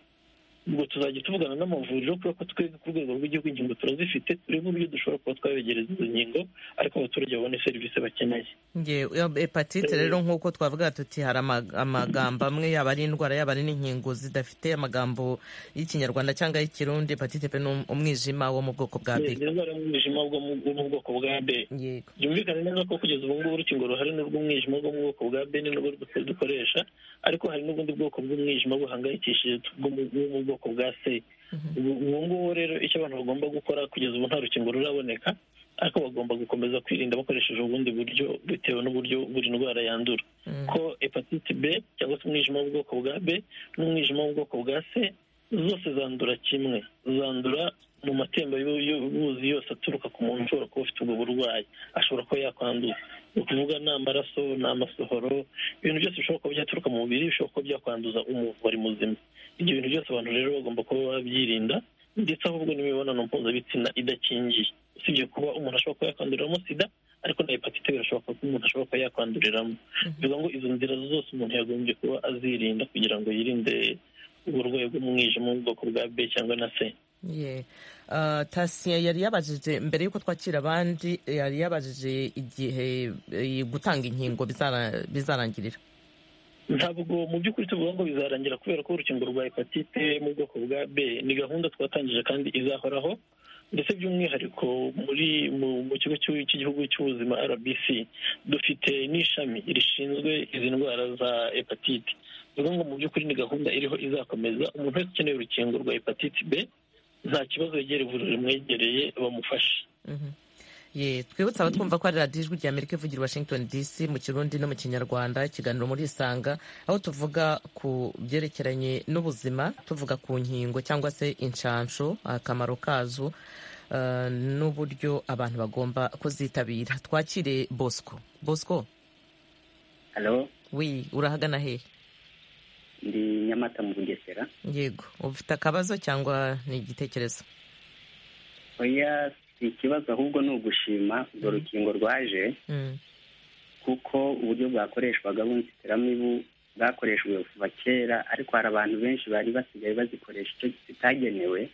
ubwo tuzajya tuvugana n'amavuriro kubera ko twebwe ku rwego rw'igihugu inkingo turazifite turebe uburyo dushobora kuba twabegereza izo nkingo ariko abaturage babone serivisi bakeneye Nge- iyo hepatite rero nk'uko twavuga tuti hari ama- amagambo amwe yaba ari indwara yaba ari n'inkingo zidafite amagambo y'ikinyarwanda cyangwa y'ikirundi hepatite pe ni um- umwijima wo mu bwoko bwa ni b indwara y'umwijima bwo mu bwo mu bwoko bwa b yego byumvikane neza ko kugeza ubu ngubu urukingo ruhari ni urw'umwijima bwo mu bwoko bwa b ni nubwo du- dukoresha ariko hari n'ubundi bwoko bw'umwijima buhangayikishije bwo mu bwo mu bwoko bwa c ubu ubu ngubu rero icyo abantu bagomba gukora kugeza ubu nta rukingo ruraboneka ariko bagomba gukomeza kwirinda bakoresheje ubundi buryo bitewe n'uburyo buri ndwara yandura ko hepatite b cyangwa se umwijima w'ubwoko bwa b n'umwijima w'ubwoko bwa c zose zandura kimwe zandura mu matemba y'u- y'ubuzi yose aturuka ku muntu ushobora kuba ufite ubwo burwayi ashobora kuba yakwandura ni ukuvuga ni amaraso ni amasohoro ibintu byose bishobora kuba byaturuka mu mubiri bishobora kuba byakwanduza umuntu wari muzima ibyo bintu byose abantu rero bagomba kuba babyirinda ndetse ahubwo n'imibonano mpuzabitsina idakingiye usibye kuba umuntu ashobora kuba yakwanduriramo sida ariko na hepatite birashoboka ko umuntu ashobora kuba yakwanduriramo bivuga ngo izo nzira zose umuntu yagombye kuba azirinda kugira ngo yirinde uburwayi bw'umwijima mu bwoko bwa b cyangwa na c ye Ah, tasiye yari yabajije mbere y'uko twakira abandi yari yabajije igihe eh, gutanga inkingo bizara- bizarangirira ntabwo mu by'ukuri tuvuga ngo bizarangira kubera ko urukingo rwa hepatite mu bwoko bwa b ni gahunda twatangije kandi izahoraho ndetse by'umwihariko muri mu, mu kigo cy'u- cy'igihugu cy'ubuzima rbc dufite n'ishami rishinzwe izi ndwara za hepatite bivuga ngo mu by'ukuri ni gahunda iriho izakomeza umuntu wese ukeneye urukingo rwa hepatite b nta kibazo yegera ivuriro rimwegereye bamufashe Mhm. Ye, twibutse abatwumva ko ari radiyo ijwi rya amerika ivugira i washington dc mu kirundi no mu kinyarwanda ikiganiro muri isanga aho tuvuga ku byerekeranye n'ubuzima tuvuga ku nkingo cyangwa se inshansho akamaro kazo eh, n'uburyo abantu bagomba kuzitabira twakire bosco bosco halo wi urahagana hehe ndi nyamata mu bugesera yego ufite akabazo cyangwa ni igitekerezo oya si ikibazo ahubwo ni ugushima urwo rukingo rwaje Mm, kuko uburyo bwakoreshwaga bw'inzitiramibu bwakoreshejwe kuva kera ariko hari abantu benshi bari basigaye bazikoresha icyo zitagenewe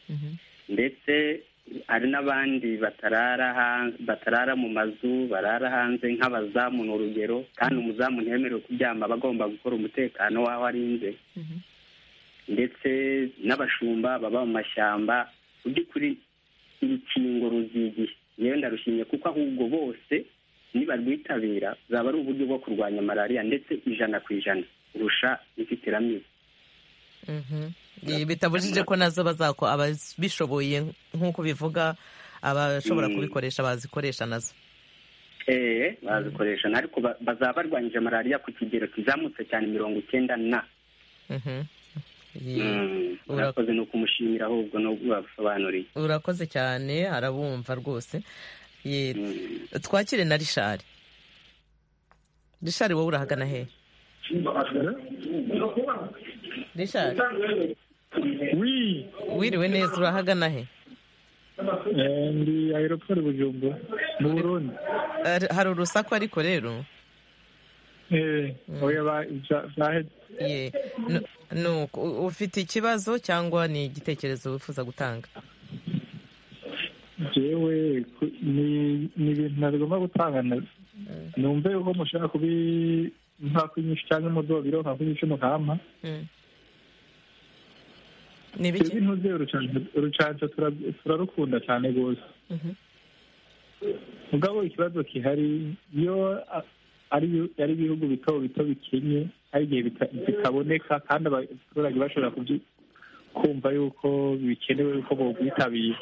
mhm. ndetse hari n'abandi batarara hanze batarara mu mazu barara hanze nk'abazamu ni urugero kandi umuzamu ntiyemerewe kuryama aba agomba gukora umutekano w'aho arinze Mhm. ndetse n'abashumba baba mu mashyamba mu by'ukuri urukingo ruzigiye yewe ndarushimye kuko ahubwo bose nibarwitabira zaba ari uburyo bwo kurwanya malariya ndetse ijana ku ijana kurusha inzitiramibu Mhm. Ibi bitabujije ko nazo bazako ababishoboye nk'uko bivuga abashobora Mm. kubikoresha bazikoresha nazo eee bazikoresha ariko ba- bazaba barwanyije malariya ku kigero kizamutse cyane mirongo icyenda na Mhm. Ye- Mm, Ura- murakoze ni ukumushimira ahubwo no babisobanuriye urakoze cyane arabumva rwose Ye- Mm. twakire na rishari rishari wowe urahagana hehe rishari wi wiriwe neza urahagana he eh, ndi aeroport bujumbura mu burundi Ari- hari urusaku ariko rero eh oya ba- za- zaheze ye nu- nuko u- ufite ikibazo cyangwa ni igitekerezo wifuza gutanga jewe ku- ni ni ibintu ntagomba gutangana numve yuko mushaka kubi nka kwinyisha cyangwa umudobiro nka kwinyisha umukampa Mm. ni twebwe ibiki intuze urucanco tura- turarukunda cyane rwose Mhm. mugabo ikibazo gihari iyo a- ari ari ibihugu bito bito bikenye hari igihe bita- bitaboneka kandi abaturage bashobora kubyi kumva yuko bikenewe yuko bobwitabira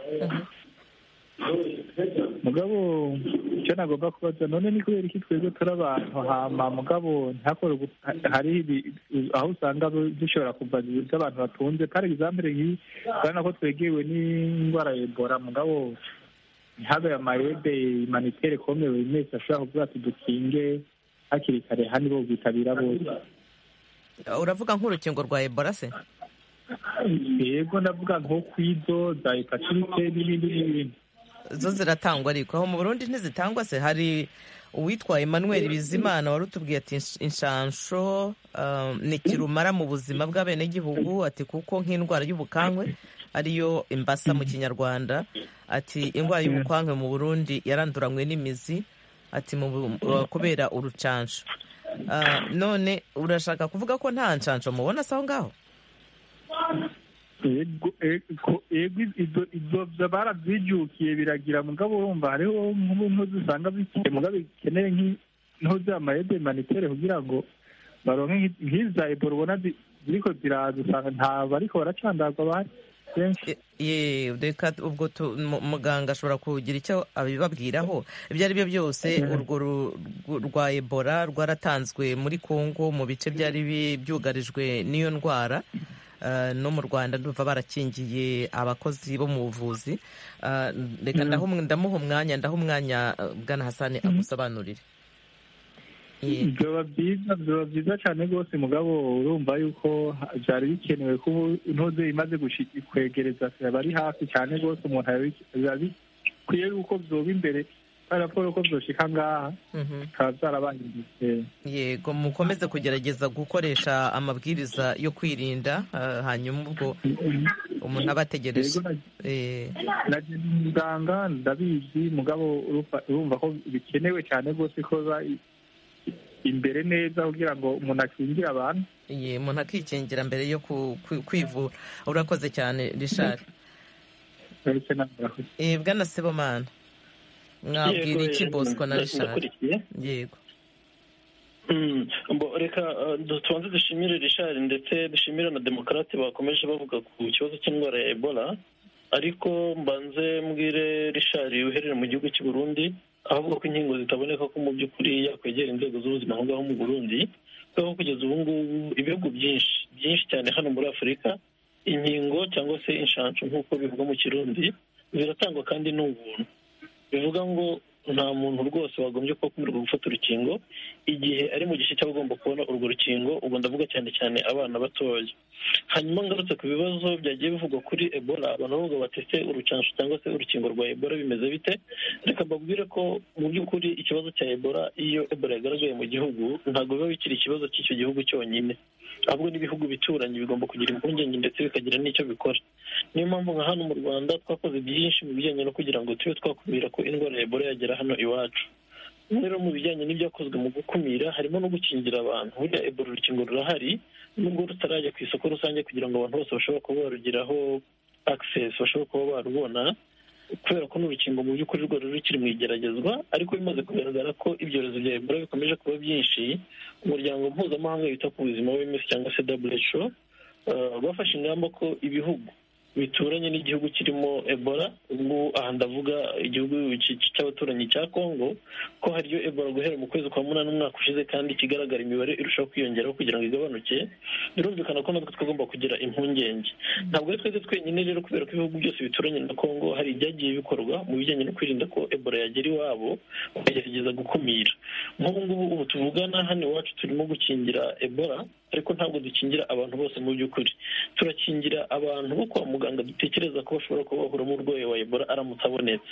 mugabo icyo nagomba kubaza none ni kubera iki twebwe turi abantu hama mugabo ntihakore ugu- ha- hari ibi- aho usanga bu- dushobora kuva z'abantu batunze par exemple nk'iyi urabona ko twegewe n'indwara ya ebola mugabo ntihabe amayede manitere kome buri wese ashobora kuvuga ati dukinge hakiri kare hano bo bwitabira bose uravuga nk'urukingo rwa ebola se yego ndavuga nko kwidoda ipatirike n'ibindi n'ibindi zo ziratangwa ariko aho mu burundi ntizitangwa se hari uwitwa emmanuel bizimana wari utubwiye ati "Insh- inshansho um, ni kirumara mu buzima bw'abenegihugu ati kuko nk'indwara y'ubukankwe ariyo imbasa mu kinyarwanda ati indwara y'ubukankwe mu burundi yaranduranywe n'imizi ati mu bu- uh, kubera urucansho Ah, none urashaka kuvuga ko nta nshansho mubona se aho ngaho yego eko- yego izo- izo byo barazijukiye biragira mugabo urumva hariho nk'ubumwe zisanga bike mugabo bikeneye nk'i- nko za mayede manitere kugira ngo baronke nk'i- nk'iza ebola ubona zi- ziriko ziraza usanga nta bariko baracandagwa bahari benshi E- ye reka ubwo tu- mu- muganga ashobora kugira icyo abibabwiraho ibyo ari byo byose urwo ru- rw- rwa ebola rwaratanzwe muri congo mu bice byari bi- byugarijwe n'iyo ndwara Eh, no mu rwanda ndumva barakingiye abakozi bo mu buvuzi Eh, reka ndahu- ndamuha umwanya ndaha umwanya eh, bwana hasani amusobanurire Ye. byoba byiza byoba byiza cyane rwose mugabo urumva yuko ha- byari bikenewe ko ubu intuze imaze gushi- kwegereza abari hafi cyane rwose umuntu arabi- biba bikwiye yuko byoba imbere kubera raporo ko byoshika ngaha Mhm. bikaba byarabangiriye yego mukomeze kugerageza gukoresha amabwiriza yo kwirinda eh, hanyuma ubwo umuntu aba ategereje Yego, na- Eh, nagenda umuganga ndabizi mugabo urumva- urumva ko bikenewe cyane rwose ko biba i- imbere neza kugira ngo umuntu akingire abantu ye, umuntu akikingira mbere yo ku- ku- kwivura urakoze cyane rishari ndetse n'abantu bwana sebomana mwabwira iki bosco na rishari ndakurikiye yego Mm, bo- reka eh, du- tubanze dushimire rishari ndetse dushimire na demokarate bakomeje bavuga ku kibazo cy'indwara ya ebola ariko mbanze mbwire rishari uherera mu gihugu cy'u Burundi avuga ko inkingo zitaboneka ko mu by'ukuri yakwegera inzego z'ubuzima aho ngaho mu burundi kuko kugeza ubu ngubu ibihugu byinshi byinshi cyane hano muri afurika inkingo cyangwa se inshansho nk'uko bivugwa mu kirundi ziratangwa kandi ni ubuntu bivuga ngo nta muntu rwose wagombye kuba akemererwa gufata urukingo igihe ari mu gice cyaba agomba kubona urwo rukingo ubwo ndavuga cyane cyane abana batoya hanyuma ngarutse ku bibazo byagiye bivugwa kuri ebola abantu bavuga batese urucansho cyangwa se urukingo rwa ebola bimeze bite reka mbabwire ko mu by'ukuri ikibazo cya ebola iyo ebola yagaragaye mu gihugu ntabwo biba bikiri ikibazo cy'icyo gihugu cyonyine ahubwo n'ibihugu bituranyi bigomba kugira impungenge ndetse bikagira n'icyo bikora niyo mpamvu nka hano mu rwanda twakoze byinshi mu bijyanye no kugira ngo tube twakumira ko indwara ya ebola yagera hano iwacu rero mu bijyanye n'ibyakozwe mu gukumira harimo no gukingira abantu burya ebola urukingo rurahari nubwo rutarajya ku isoko rusange kugira ngo abantu bose bashobora kuba barugiraho access bashobora kuba barubona kubera ko n'urukingo mu by'ukuri rwari rukiri mu igeragezwa ariko bimaze kugaragara ko ibyorezo bya ebola bikomeje kuba byinshi umuryango mpuzamahanga wita ku buzima w'imisi cyangwa se WHO eh, bafashe ingamba ko ibihugu bituranye n'igihugu kirimo ebola ubwo aha ndavuga igihugu cy- cy- cy'abaturanyi cya congo ko hariyo ebola guhera mu kwezi kwa munani umwaka ushize kandi ikigaragara imibare irushaho kwiyongeraho kugira ngo igabanuke birumvikana ko natwe twagomba kugira impungenge ntabwo ari twebwe twenyine rero kubera ko ibihugu byose bituranye na congo hari ibyagiye bikorwa mu bijyanye no kwirinda ko ebola yagera iwabo bakagerageza gukumira nk'ubu ngubu ubu tuvugana hano iwacu turimo gukingira ebola ariko ntabwo dukingira abantu bose mu by'ukuri turakingira abantu bo kwa muganga dutekereza ko bashobora kuba bahura n'urwayi wa ebola aramutse abonetse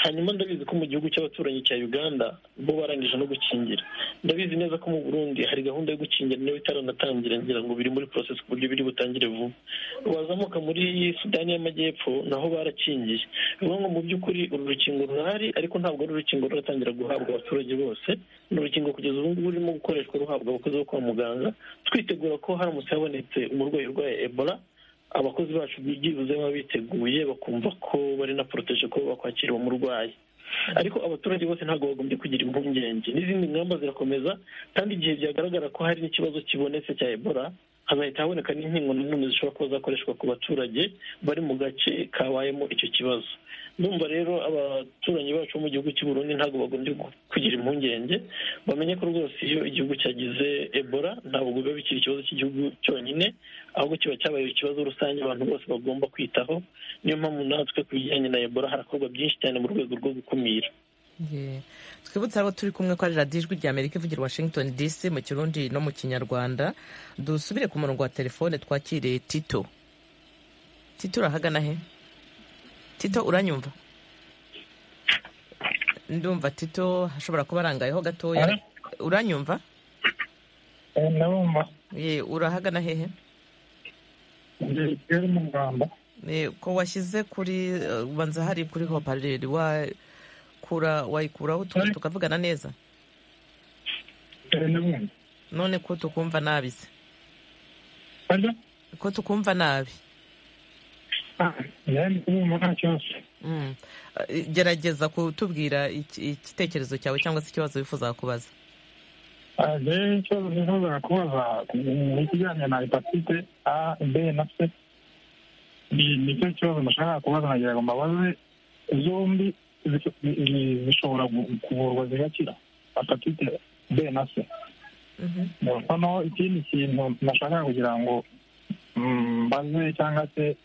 hanyuma ndabizi ko mu gihugu cy'abaturanyi cya uganda bo barangije no gukingira ndabizi neza ko mu burundi hari gahunda yo gukingira nayo itaratangira ngira ngo biri muri process ku buryo biri butangire vuba wazamuka muri sudani y'amajyepfo naho barakingiye bivuga ngo mu by'ukuri uru rukingo rurahari ariko ntabwo ari urukingo ruratangira guhabwa abaturage bose ni urukingo kugeza ubu ngubu rurimo gukoreshwa ruhabwa abakozi bo kwa muganga twitegura ko haramutse habonetse umurwayi urwaye ebola abakozi bacu byibuze baba biteguye bakumva ko bari na poroteje ko bakwakira uwo murwayi ariko abaturage bose ntabwo bagombye kugira impungenge n'izindi ngamba zirakomeza kandi igihe byagaragara ko hari n'ikibazo kibonetse cya ebola hazahita haboneka n'inkingo nanone zishobora kuba zakoreshwa ku baturage bari mu gace kabayemo icyo kibazo ndumva rero abaturanyi bacu bo mu gihugu cy'u Burundi ntabwo bagombye gu- kugira impungenge bamenye ko rwose iyo igihugu cyagize ebola ntabwo biba bikiri ikibazo cy'igihugu cyonyine ahubwo kiba cyabaye ikibazo rusange abantu bose bagomba kwitaho niyo mpamvu natwe ku bijyanye na ebola harakorwa byinshi cyane mu rwego rwo gukumira Ye. twibutse abo turi kumwe ko ari radiyo ijwi rya amerika ivugira washington dc mu kirundi no mu kinyarwanda dusubire ku murongo wa telefone twakire tito tito urahagana he tito uranyumva ndumva tito ashobora kuba arangayeho gatoya uranyumva ndabumva ye urahagana hehe ngeze mu rwanda Eh, ko washyize kuri eh, ubanza hari kuri hopareri wakura wayikuraho tuka- tukavugana neza ndabumva none ko tukumva nabi se arya ko tukumva nabi njyewe ndi kubumva nta kibazo Mm. Eh, gerageza kutubwira iki- igitekerezo cyawe cyangwa se ikibazo wifuza kubaza Ah, njyewe ikibazo nifuzaga kubaza ni ikijyanye na hepatite a b na c Ni- nicyo kibazo nashakaga kubaza nagira ngo mbabaze zombi zi- zi- zishobora gu- kuvurwa zigakira hepatite b na c noneho ikindi kintu nashakaga kugira ngo mm, mbaze cyangwa se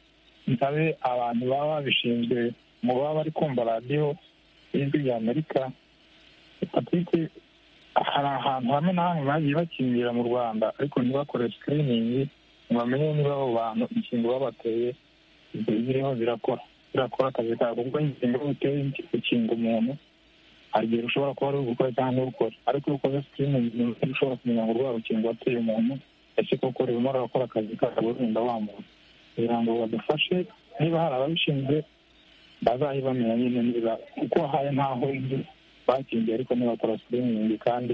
nsabe abantu baba babishinzwe mu baba bari kumva radiyo y'ijwi ry'amerika hepatite hari ahantu hamwe na hamwe bagiye bakingira mu rwanda ariko ntibakore sikiriningi ngo bamenye niba abo bantu inkingo babateye ziriho zirakora zirakora akazi kabo kuko inkingo iyo uteye gukinga umuntu hari igihe ushobora kuba ari ugukora cyangwa ntukore ariko iyo ukoze sikiriningi ushobora kumenya ngo urwa rukingo wateye umuntu ese koko rurimo rurakora akazi kabo rurinda wa muntu kugira ngo badufashe niba hari ababishinzwe bazayibamenya nyine niba kuko haye ntaho inzu bakingiye ariko ntibakora sikiriningi kandi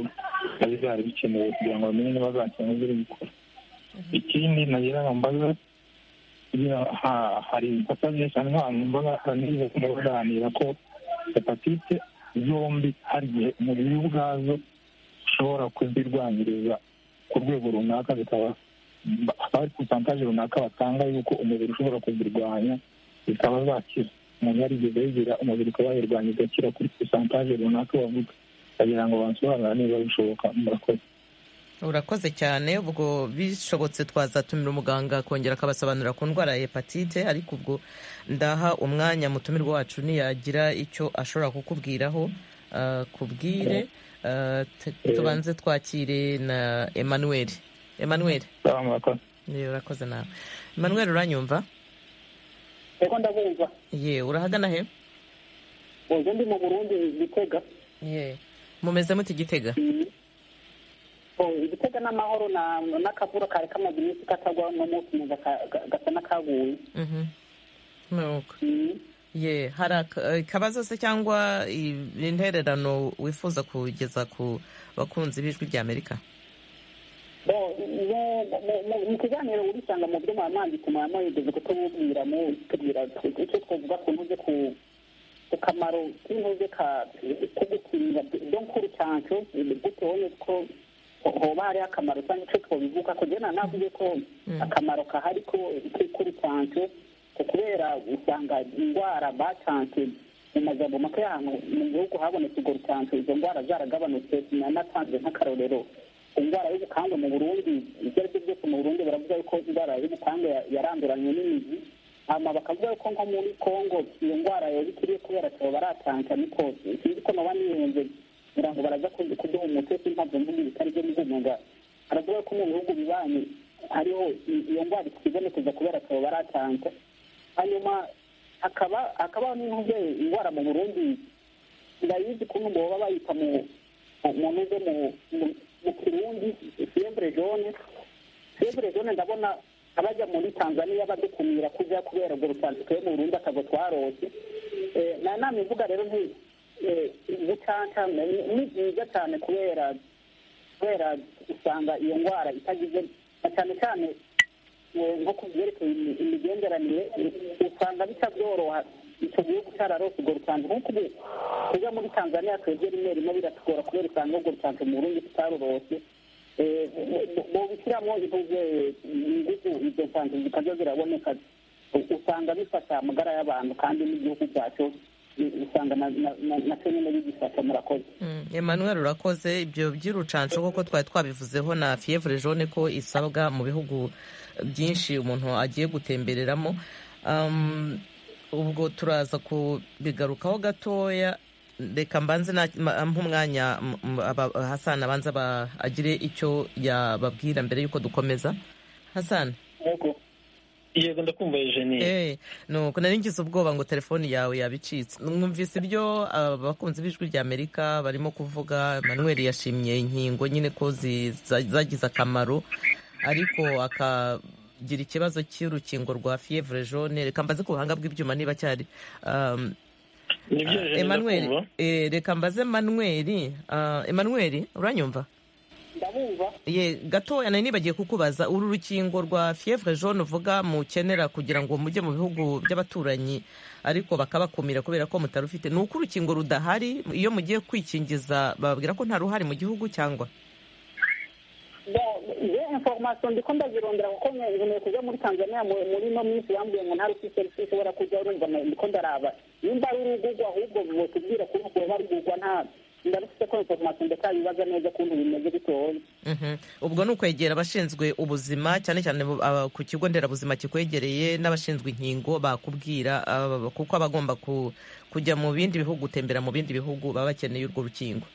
biba byari bikenewe kugira ngo bamenye niba zakinga ziri gukora ikindi nagira ngo mbaze iyo ha- hari ibikosa byinshi cyane nk'ahantu mbaga nize kubaganira ko hepatite zombi hari igihe umubiri ubwazo ushobora kuzirwanyiriza ku rwego runaka bikaba hakaba hari porosantaje runaka batanga yuko umubiri ushobora kuzirwanya zikaba zakira umuntu yarigeze yigira umubiri ukaba yirwanya igakira kuri porosantaje runaka bavuga bagira ngo bansobanurira niba bishoboka murakoze urakoze cyane ubwo bishobotse twazatumira umuganga akongera akabasobanurira ku ndwara ya hepatite ariko ubwo ndaha umwanya mutumirwa wacu niyagira icyo ashobora kukubwiraho ah, kubwire Ah, tu- tubanze twakire na emmanuel emmanuel Sawa, murakoze ye urakoze nawe emmanuel uranyumva reka ndabumva ye urahagana he ubwo ndi mu burundi gitega ye mumeze muti gitega igitega n'amahoro n'akavura kare kamaze iminsi katagwaho no munsi muza gasa n'akaguye Mhm. nuko ye hari ak- eh, akabazo se cyangwa i- intererano wifuza kugeza ku bakunzi b'ijwi ry'amerika Bon, mu- mu- mu- mu kiganiro urisanga mu byo mwamwanditse mwamwegeze kutububwira mutubwira icyo twavuga ku ntuze ku ku kamaro k'intuze ka ko gukinga do nkuru cyancu bitewe n'uko ho- hoba hariho akamaro cyangwa icyo twabivuga kugira ngo navuge ko akamaro kahari ko k'ikuru cyancu ko kubera usanga indwara bacanse mu majambo make y'ahantu mu gihugu habonetse urwo rucanco izo ndwara zaragabanutse nanatanze nk'akarorero indwara y'ubukange mu burundi ibyo ari byo byose mu burundi baravuga yuko indwara y'ubukange ya- yaranduranywe n'imizi hama bakavuga yuko nko muri kongo iyo ndwara yabikiriye kubera tabo baratanka niko sinzi ko noba niyenze kugira ngo baraza ku- kuduha umuti sintabyo mvuga ibitari byo mvuga baravuga yuko mu bihugu bibanyi hariho i- iyo ndwara ikibonekeza kubera tabo baratanka hanyuma hakaba hakabaho n'intuze indwara mu burundi ndayizi ukuntu ngo baba bayita mu mu ntuze mu mu- mu kirundi fevre jaune fevre jaune ndabona abajya muri tanzania badukumira kujya kubera urwo rusandiko yo mu burundi akago twarose Eh, na nama ivuga rero nti eh, gucanca ni- ni byiza cyane kubera kubera usanga iyo ndwara itagize na cyane cyane eh, nko ku byerekeye imi- imigenderanire eh, usanga bitabyoroha icyo gihugu cyararose urwo rusange nk'uko ubu tujya muri tanzania twebwe rimwe rimwe biratugora kubera usanga urwo rusange mu burundi tutarurose Eh, bo- bo- bobishyiramo intuze ingufu izo nsange zikajya ziraboneka u- usanga bifasha amagara y'abantu kandi n'igihugu cyacu eh, usanga na- na- na- na cyo nyine bigifasha murakoze Mm, emmanuel urakoze ibyo by'urucanco koko twari twabivuzeho na fievre jaune ko isabwa mu bihugu byinshi umuntu agiye gutembereramo Um, ubwo turaza kubigarukaho gatoya reka mbanze na- ma- mpe umwanya m- m- aba- hasani abanza aba- agire icyo yababwira mbere y'uko dukomeza hasani yego yego ndakumva yejeniye Eh, nuko nari ngize ubwoba ngo telefoni yawe yabicitse mwumvise ibyo abakunzi b'ijwi rya amerika barimo kuvuga manuel yashimye inkingo nyine ko zi- za- zagize akamaro ariko akagira ikibazo cy'urukingo rwa fievre jaune reka mbaze ku buhanga bw'ibyuma niba cyari um, nibyo ah, yejeniye Emmanuel, ndakumva eh, reka mbaze manuel ah, Emmanuel uranyumva ndabumva ye gatoya nari nibagiye kukubaza uru rukingo rwa fievre jaune uvuga mukenera kugira ngo mujye mu bihugu by'abaturanyi ariko bakabakumira kubera ko mutari ufite ni uko urukingo rudahari iyo mugiye kwikingiza bababwira ko nta ruhari mu gihugu cyangwa iyo informasiyo ndi ko ndazirondera kuko nkeneye kujya muri tanzania mu- muri ino minsi bambwiye ngo nta rufite rufite ushobora kujya urumva na- ndi ko ndaraba nimba ari urugugwa ahubwo mutubwire kuri uko ruba rugugwa nta ndarufite ko informasiyo ndatayibaza neza ukuntu bimeze bitoye Mhm. ubwo ni ukwegera abashinzwe ubuzima cyane cyane bu- aba- ku kigo nderabuzima kikwegereye n'abashinzwe inkingo bakubwira ah, kuko abagomba kujya mu bindi bihugu gutembera mu bindi bihugu baba bakeneye urwo rukingo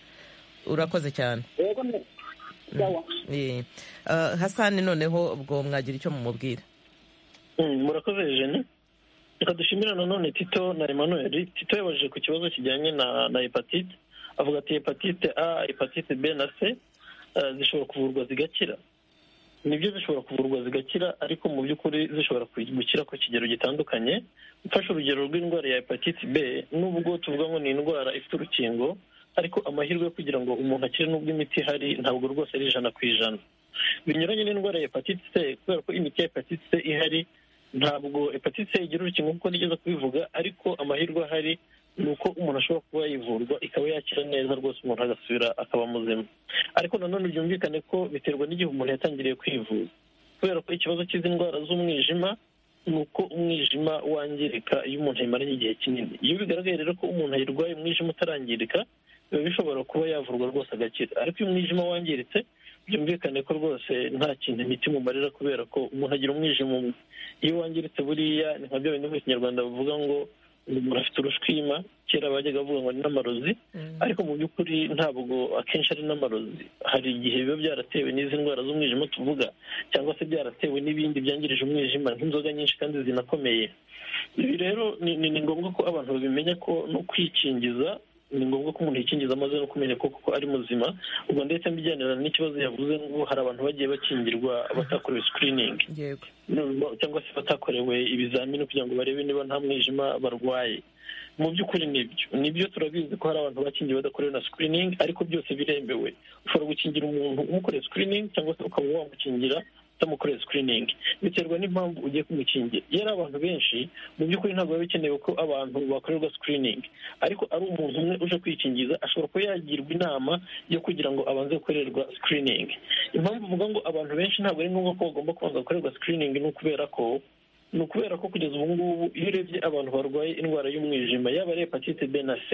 urakoze cyane rero ni yawa Eh, ah, hasani noneho ubwo mwagira icyo mumubwira Mm, murakoze jene reka dushimira nanone tito na emmanuel tito yabajije ku kibazo kijyanye na na hepatite avuga ati hepatite a hepatite b na c eh, zishobora kuvurwa zigakira nibyo zishobora kuvurwa zigakira ariko mu by'ukuri zishobora ku- gukira ku kigero gitandukanye mfashe urugero rw'indwara ya hepatite b nubwo tuvuga ngo ni indwara ifite urukingo ariko amahirwe yo kugira ngo umuntu akire n'ubwo imiti ihari ntabwo rwose ari ijana ku ijana binyuranye n'indwara ya hepatite c kubera ko imiti ya hepatite c ihari ntabwo hepatite c igira urukingo kuko nigeze kubivuga ariko amahirwe ahari ni uko umuntu ashobora kuba yivurwa ikaba yakira neza rwose umuntu agasubira akaba muzima ariko nanone byumvikane ko biterwa n'igihe umuntu yatangiriye kwivuza kubera ko ikibazo cy'izi ndwara z'umwijima ni uko umwijima wangirika iyo umuntu ayimaranye igihe kinini iyo bigaragaye rero ko umuntu ayirwaye umwijima utarangirika biba bishobora kuba yavurwa rwose agakira ariko iyo umwijima wangiritse byumvikane ko rwose nta kintu imiti imumarira kubera ko umuntu agira umwijima umwe iyo wangiritse buriya ni nka bya bindi mu kinyarwanda bavuga ngo umuntu afite urushwima kera bajyaga bavuga ngo ni n'amarozi ariko mu by'ukuri ntabwo akenshi ari n'amarozi hari igihe biba byaratewe n'izi ndwara z'umwijima tuvuga cyangwa se byaratewe n'ibindi byangirije umwijima nk'inzoga nyinshi kandi zinakomeye ibi rero ni- ni ni ngombwa ko abantu babimenya ko no kwikingiza ni ngombwa ko umuntu yikingiza amaze no kumenya ko koko ari muzima ubwo ndetse mbijyanirana n'ikibazo yavuze ngo hari abantu bagiye bakingirwa batakorewe screening yego no- cyangwa se batakorewe ibizamini kugira ngo barebe niba nta mwijima barwaye mu by'ukuri nibyo nibyo turabizi ko hari abantu bakingiwe badakorewe na screening ariko byose biremewe ushobora gukingira umuntu umukoreye screening cyangwa se ukaba wamukingira utamukoreye screening biterwa n'impamvu ugiye kumukingira iyo ari abantu benshi mu by'ukuri ntabwo biba bikenewe ko abantu bakorerwa screening ariko ari umuntu umwe uje kwikingiza ashobora kuba yagirwa inama yo kugira ngo abanze gukorerwa screening impamvu uvuga ngo abantu benshi ntabwo ari ngombwa ko bagomba kubanza gukorerwa screening ni ukubera ko ni ukubera ko kugeza ubu ngubu iyo urebye abantu barwaye indwara y'umwijima yaba ari hepatite b na c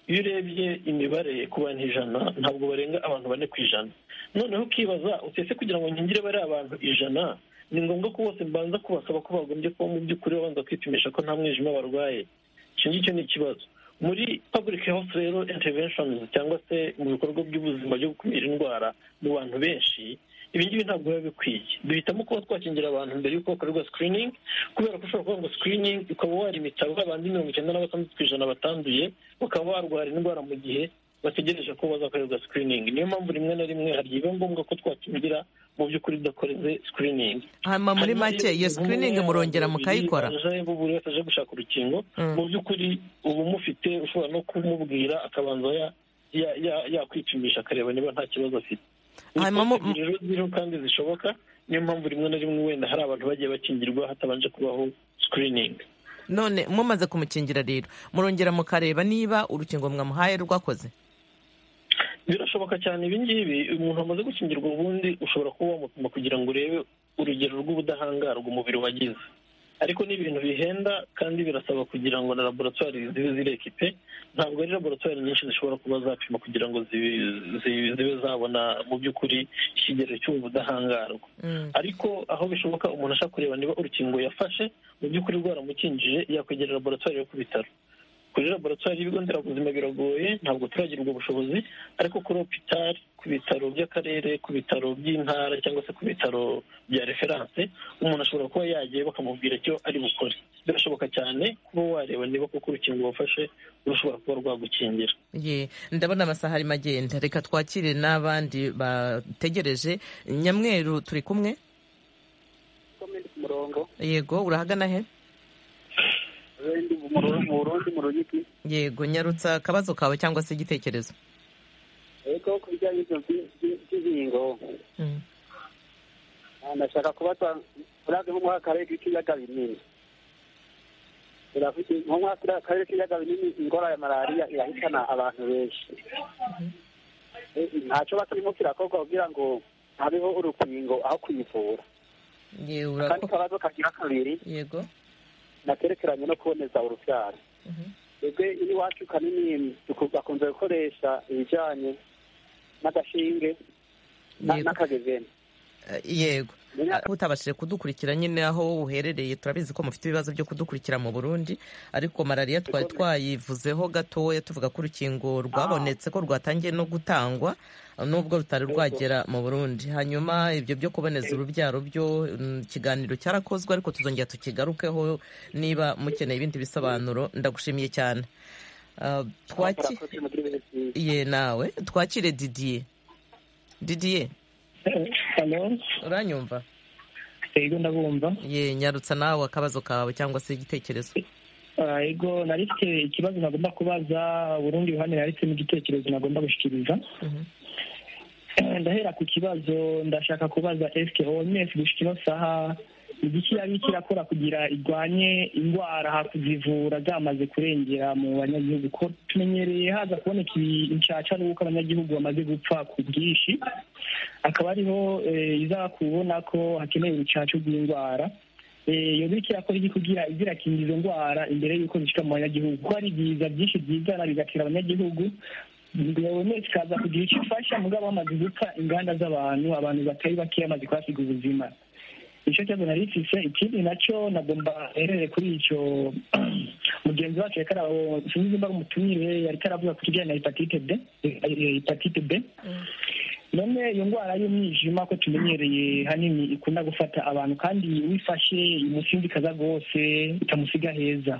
iyo urebye imibare ku bantu ijana ntabwo barenga abantu bane ku ijana noneho ukibaza utese kugira ngo nkingire bariya abantu ijana ni ngombwa ko bose mbanza kubasaba ko bagombye kuba mu by'ukuri babanza kwipimisha ko nta mwijima barwaye icyo ngicyo ni ikibazo muri public health rero interventions cyangwa se mu bikorwa by'ubuzima byo gukumira indwara mu bantu benshi ibi ngibi ntabwo biba bikwiye duhitamo kuba twakingira abantu mbere y'uko bakorerwa screening kubera ko ushobora kuvuga ngo screening ukaba warimita babandi mirongo icyenda na batandatu ku ijana batanduye bakaba barwara indwara mu gihe bategereje ko bazakorerwa screening niyo mpamvu rimwe na rimwe hari igihe biba ngombwa ko twakingira mu by'ukuri udakoreze screening hanyuma muri Hanyuma make rero, iyo umuntu screening umwe murongera abantu mukayikora babiri baje, buri wese aje gushaka urukingo Mm. mu by'ukuri uba umufite ushobora no kumubwira akabanza ya- ya- ya- yakwipimisha akareba niba nta kibazo afite Hanyuma mu- Ni rero ziriho kandi zishoboka niyo mpamvu rimwe na rimwe wenda hari abantu bagiye bakingirwa hatabanje kubaho screening none mumaze kumukingira rero murongera mukareba niba urukingo mwamuhaye rwakoze birashoboka cyane ibi ngibi umuntu wamaze gukingirwa ubundi ushobora kuba wamupima kugira ngo urebe urugero rw'ubudahangarwa umubiri wagize ariko ni ibintu bihenda kandi birasaba kugira ngo na laboratwari zibe zirekipe ntabwo ari laboratwari nyinshi zishobora kuba zapima kugira ngo zibe- zibe zibe zabona mu by'ukuri ikigero cy'ubu budahangarwa ariko aho bishoboka umuntu ashaka kureba niba urukingo yafashe mu by'ukuri rwaramukinjije yakwegerera laboratwari yo ku bitaro kuri laboratwari y'ibigo nderabuzima biragoye ntabwo turagira ubwo bushobozi ariko kuri hopitali ku bitaro by'akarere ku bitaro by'intara cyangwa se ku bitaro bya referanse umuntu ashobora kuba yagiye bakamubwira icyo ari bukore birashoboka cyane kuba wareba niba koko urukingo wafashe rushobora kuba rwagukingira Ye, ndabona amasaha arimo agenda reka twakire n'abandi bategereje nyamweru turi kumwe ku murongo yego urahagana he mu burundi mu ruyigi yego nyarutsa akabazo kawe cyangwa se igitekerezo yego ku bijyanye n'ibyo by'inkingo Mm. ndashaka kubaza urazi nk'umuha akarere k'ikiyaga binini uravuze nk'umuha akarere k'ikiyaga binini ingora ya malariya irahitana abantu benshi Eh, ntacyo baturimo kirakorwa kugira ngo habeho urukingo aho kuyivura Ye, ura- akandi kabazo kagira kabiri yego nakerekeranye no kuboneza urubyaro twebwe iwacu kanini duku- bakunze gukoresha ibijyanye n'agashinge na- Yego. n'akagezeni Eh, yego Ah, utabashije kudukurikira nyine aho wowe uherereye turabizi ko mufite ibibazo byo kudukurikira mu burundi ariko malariya twari twayivuzeho gatoya tuvuga ko urukingo rwabonetse ko rwatangiye no gutangwa nubwo rutari rwagera mu burundi hanyuma ibyo byo kuboneza urubyaro byo mm, ikiganiro cyarakozwe ariko tuzongera tukigarukeho niba mukeneye ibindi bisobanuro ndagushimiye cyane Ah, twaki ye nawe twakire didiye didiye uranyumva yego ndabumva ye nyarutsa nawe akabazo kawe cyangwa se igitekerezo Ah, yego nari mfite ikibazo nagomba kubaza urundi ruhande nari mfite n'igitekerezo nagomba gushyikiriza ndahera ku kibazo ndashaka kubaza esike oms gushika ino saha igiki yaba kirakora kugira irwanye indwara hakuzivura zamaze kurengera mu banyagihugu ko tumenyereye haza kuboneka inshaca n'uko abanyagihugu bamaze gupfa ku bwinshi akaba ariho eh, iza kubona ko hakenewe urucaca rw'indwara Eh, iyo bityo yakora iki kugira izirakinga izo ndwara imbere y'uko zishika mu banyagihugu ko hari ibiza byinshi byizana bigatera abanyagihugu guverinoma ikaza kugira icyo ifasha mugabo bamaze gupfa inganda z'abantu abantu batari bakeya bamaze kuhasiga ubuzima icyo kibazo nari mfise ikindi nacyo nagomba herere kuri icyo mugenzi wacu yariko arawo sinzi nimba ari umutumire yariko aravuga ku kijanye na hepatite b eh, hepatite b none iyo ndwara y'umwijima ko tumenyereye hanini ikunda gufata abantu kandi wifashe imusinzi ikaza rwose ikamusiga heza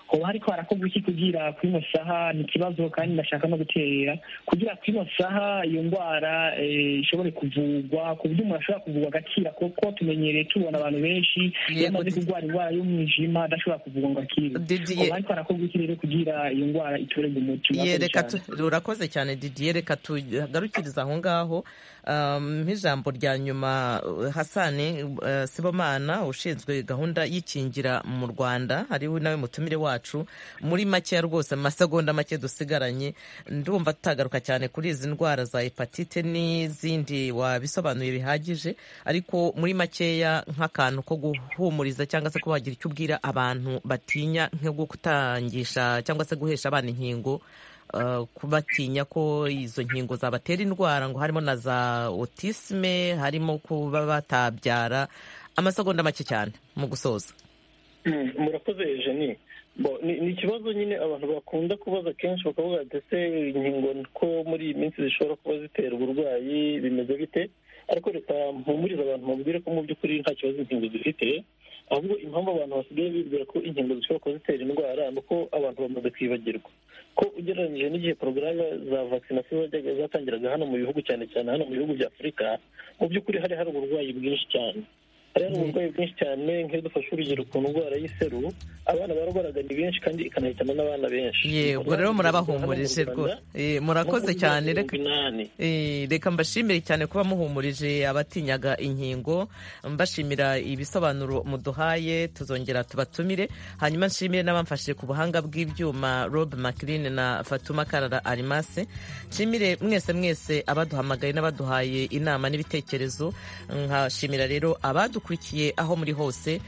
hoba hariko harakorwa iki kugira kuri ino saha ni ikibazo kandi ndashaka no gutera kugira kuri ino saha iyo ndwara eh, ishobore kuvugwa ku buryo umuntu ashobora kuvugwa agakira kuko tumenyereye tubona abantu benshi iyo amaze kurwara indwara y'umwijima adashobora kuvugwa ngo akire hoba hariko harakorwa iki rero kugira iyo ndwara itorerwe umuti Ye, Murakoze reka cyane. tu- urakoze cyane didiye reka tugarukiriza aho ngaho Um, nk'ijambo rya nyuma uh, hasani uh, sibomana ushinzwe gahunda y'ikingira mu rwanda ariwe nawe mutumire wacu muri makeya rwose mu masegonda make dusigaranye ndumva tutagaruka cyane kuri izi ndwara za hepatite n'izindi wabisobanuye bihagije ariko muri makeya nk'akantu ko guhumuriza cyangwa se kubagira icyo ubwira abantu batinya nko gutangisha cyangwa se guhesha abana inkingo uh, kubatinya ko izo nkingo zabatera indwara ngo harimo na za otisme harimo kuba batabyara amasegonda make cyane mu gusoza Mm, murakoze jeni Bo, ni ni ikibazo nyine abantu bakunda kubaza kenshi bakavuga ndetse inkingo ko muri iyi minsi zishobora kuba zitera uburwayi bimeze bite ariko reka mpumurize abantu mubwire ko mu by'ukuri nta kibazo inkingo zifite ahubwo impamvu abantu basigaye bibwira ko inkingo zishobora kuba zitera indwara ni uko abantu bamaze kwibagirwa ko ugereranyije n'igihe porogaramu za vakisinasiyo zajyaga zatangiraga hano mu bihugu cyane cyane hano mu bihugu bya afurika mu by'ukuri hari hari uburwayi bwinshi cyane hari hari uburwayi bwinshi cyane nk'iyo dufashe urugero ku ndwara y'iseru abana barwaraga ni benshi kandi ikanahitana n'abana benshi ye ubwo rero murabahumurije rwose Eh, murakoze cyane reka Eh, reka mbashimire cyane kuba muhumurije abatinyaga inkingo mbashimira ibisobanuro muduhaye tuzongera tubatumire hanyuma nshimire n'abamfashije ku buhanga bw'ibyuma rob maclin na fatuma karara arimase nshimire mwese mwese abaduhamagaye n'abaduhaye inama n'ibitekerezo nkashimira rero abadukurikiye aho muri hose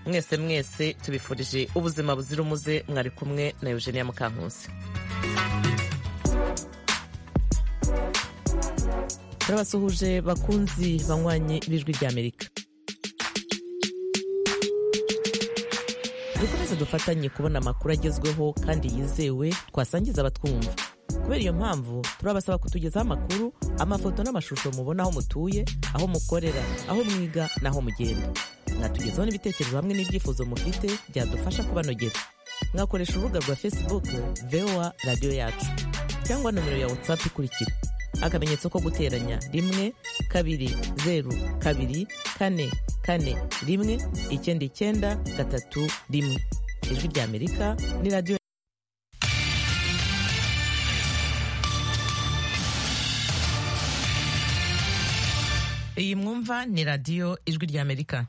mwese mwese tubifurije ubuzima buzira umuze mwari kumwe na eugenia mukankusi turabasuhuje bakunzi banywanye b'ijwi ry'amerika dukomeze dufatanye kubona amakuru agezweho kandi yizewe twasangiza abatwumva kubera iyo mpamvu turabasaba kutugezaho amakuru amafoto n'amashusho mubona aho mutuye aho mukorera aho mwiga n'aho mugenda mwatugezaho n'ibitekerezo hamwe n'ibyifuzo mufite byadufasha kubanogera mwakoresha urubuga rwa facebook voa radiyo yacu cyangwa nomero ya whatsapp ikurikira akamenyetso ko guteranya rimwe kabiri zeru kabiri kane kane rimwe icyenda icyenda gatatu rimwe ijwi rya amerika ni radiyo iyi mwumva ni radiyo ijwi rya amerika